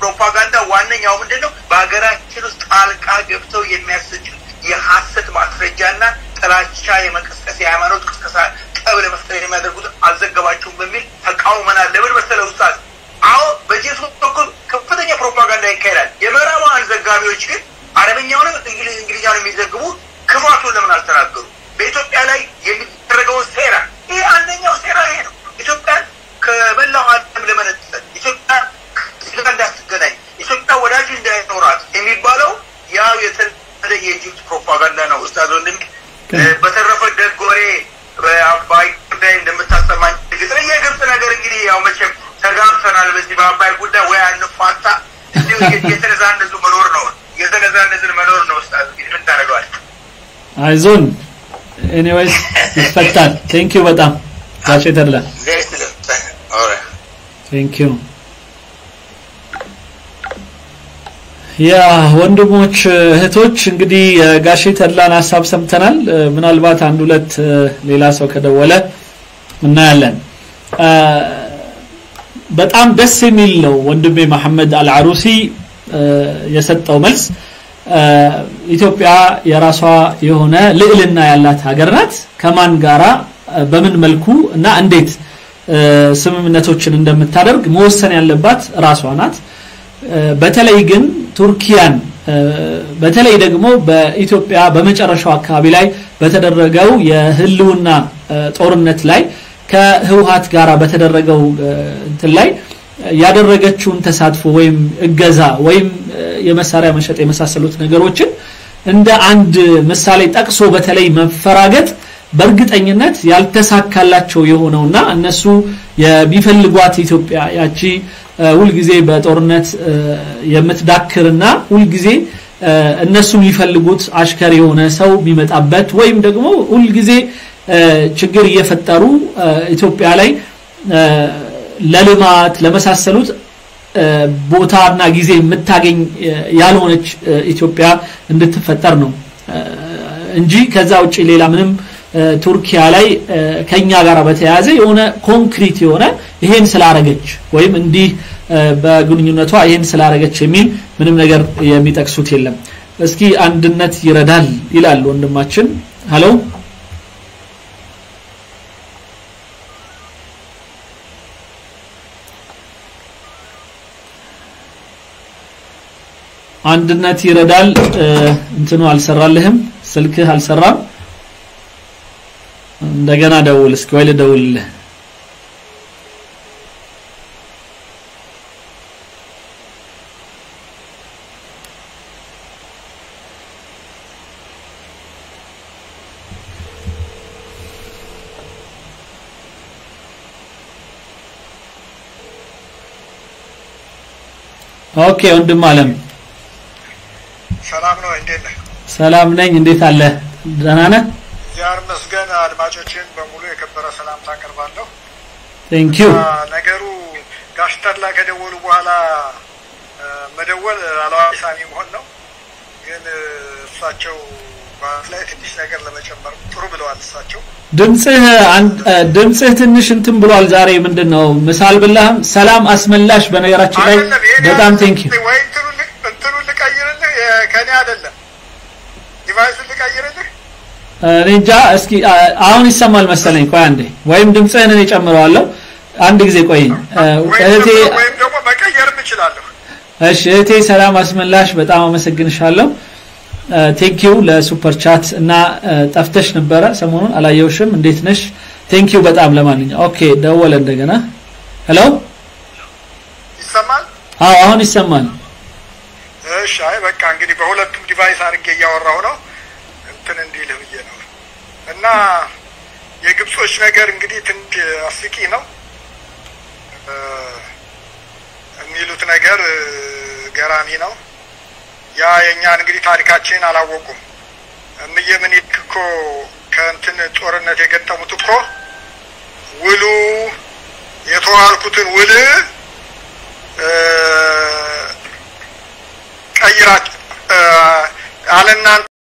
ፕሮፓጋንዳ ዋነኛው ምንድን ነው? በሀገራችን ውስጥ ጣልቃ ገብተው የሚያሰጭ የሀሰት ማስረጃና ጥላቻ የመቀስቀስ የሃይማኖት ቅስቀሳ ጠብ ለመፍጠር የሚያደርጉት አልዘገባችሁም በሚል ተቃውመናል። ለምን መሰለ ኡስታዝ? አዎ በጄሱ በኩል ከፍተኛ ፕሮፓጋንዳ ይካሄዳል። የምዕራባውያን ዘጋቢዎች ግን አረበኛውንም እንግሊዝኛውን የሚዘግቡ ክፋቱን ለምን አልተናገሩ? በኢትዮጵያ ላይ የሚደረገውን ሴራ ይሄ አንደኛው ሴራ ይሄ ነው። ኢትዮጵያን ከመላው ዓለም ለመነጠል ኢትዮጵያ ከስጋ እንዳትገናኝ ኢትዮጵያ ወዳጅ እንዳይኖራት የሚባለው ያው የተለመደ የኢጅፕት ፕሮፓጋንዳ ነው። ኡስታዝ ወንድም በተረፈ ደግ ወሬ በአባይ ጉዳይ እንደምታሰማኝ ግጥር የግብፅ ነገር እንግዲህ ያው መቼም ተጋብተናል። በዚህ በአባይ ጉዳይ ወይ አንፋታ እንዲሁ የተነዛነዙ መኖር ነው የተነዛነዝን መኖር ነው። ኡስታዝ እንግዲህ ምን ታደርገዋል? አይዞን ኤኒዌይስ ይፈታል። ቴንክ ዩ በጣም ጋሼ ተድላ ቴንክ ዩ ያ ወንድሞች እህቶች እንግዲህ የጋሼ ተድላን ሀሳብ ሰምተናል። ምናልባት አንድ ሁለት ሌላ ሰው ከደወለ እናያለን። በጣም ደስ የሚል ነው ወንድሜ መሐመድ አልዓሩሲ የሰጠው መልስ። ኢትዮጵያ የራሷ የሆነ ልዕልና ያላት ሀገር ናት። ከማን ጋራ በምን መልኩ እና እንዴት ስምምነቶችን እንደምታደርግ መወሰን ያለባት ራሷ ናት። በተለይ ግን ቱርኪያን በተለይ ደግሞ በኢትዮጵያ በመጨረሻው አካባቢ ላይ በተደረገው የህልውና ጦርነት ላይ ከህወሀት ጋር በተደረገው እንትን ላይ ያደረገችውን ተሳትፎ ወይም እገዛ ወይም የመሳሪያ መሸጥ የመሳሰሉት ነገሮችን እንደ አንድ ምሳሌ ጠቅሶ በተለይ መፈራገጥ በእርግጠኝነት ያልተሳካላቸው የሆነውና እነሱ የሚፈልጓት ኢትዮጵያ ያቺ ሁልጊዜ በጦርነት የምትዳክርና ሁልጊዜ እነሱ የሚፈልጉት አሽከር የሆነ ሰው የሚመጣበት ወይም ደግሞ ሁልጊዜ ችግር እየፈጠሩ ኢትዮጵያ ላይ ለልማት ለመሳሰሉት ቦታና ጊዜ የምታገኝ ያልሆነች ኢትዮጵያ እንድትፈጠር ነው እንጂ ከዛ ውጭ ሌላ ምንም ቱርኪያ ላይ ከኛ ጋር በተያያዘ የሆነ ኮንክሪት የሆነ ይሄን ስላረገች ወይም እንዲህ በግንኙነቷ ይሄን ስላረገች የሚል ምንም ነገር የሚጠቅሱት የለም። እስኪ አንድነት ይረዳል ይላል ወንድማችን። ሀሎ አንድነት ይረዳል እንትኑ አልሰራልህም፣ ስልክህ አልሰራም። እንደገና ደውል እስኪ ወይ ልደውልልህ። ኦኬ ወንድም አለም ሰላም ነው። እንዴት ነህ? ሰላም ነኝ። እንዴት አለ? ደህና ነህ? እግዚአብሔር ይመስገን። አድማጮችን በሙሉ የከበረ ሰላምታ አቀርባለሁ። ቴንክ ዩ። ነገሩ ጋሽ ተድላ ከደወሉ በኋላ መደወል አለዋቂ ሳሚ መሆን ነው። ግን እሳቸው በአፍ ላይ ትንሽ ነገር ለመጨመር ጥሩ ብለዋል። እሳቸው ድምጽህ ድምጽህ ትንሽ እንትን ብሏል። ዛሬ ምንድን ነው ምሳል ብላህም ሰላም አስመላሽ። በነገራችን ላይ በጣም ቴንክ ዩ። ወይ እንትኑን ልቀይርልህ፣ ከኔ አይደለም ዲቫይሱን ልቀይርልህ። እኔ እንጃ። እስኪ አሁን ይሰማል መሰለኝ። ቆይ አንዴ፣ ወይም ድምጽህን እኔ ጨምረዋለሁ። አንድ ጊዜ ቆይ እህቴ። ወይም ደግሞ መቀየርም እችላለሁ። እሺ እህቴ ሰላም አስመላሽ፣ በጣም አመሰግንሻለሁ። ቴንኪዩ ለሱፐር ቻት እና ጠፍተሽ ነበረ ሰሞኑን አላየውሽም። እንዴት ነሽ? ቴንኪዩ በጣም ለማንኛው ኦኬ፣ ደወለ እንደገና። ሄሎ ይሰማል? አዎ አሁን ይሰማል። እሺ፣ አይ በቃ እንግዲህ በሁለቱም ዲቫይስ አድርጌ እያወራሁ ነው እንትን እንዲልህ ብዬ ነው። እና የግብጾች ነገር እንግዲህ ትንሽ አስቂ ነው የሚሉት ነገር ገራሚ ነው። ያ የእኛን እንግዲህ ታሪካችንን አላወቁም። እምዬ ምኒልክ እኮ ከእንትን ጦርነት የገጠሙት እኮ ውሉ የተዋልኩትን ውል ቀይራችሁ አለናንተ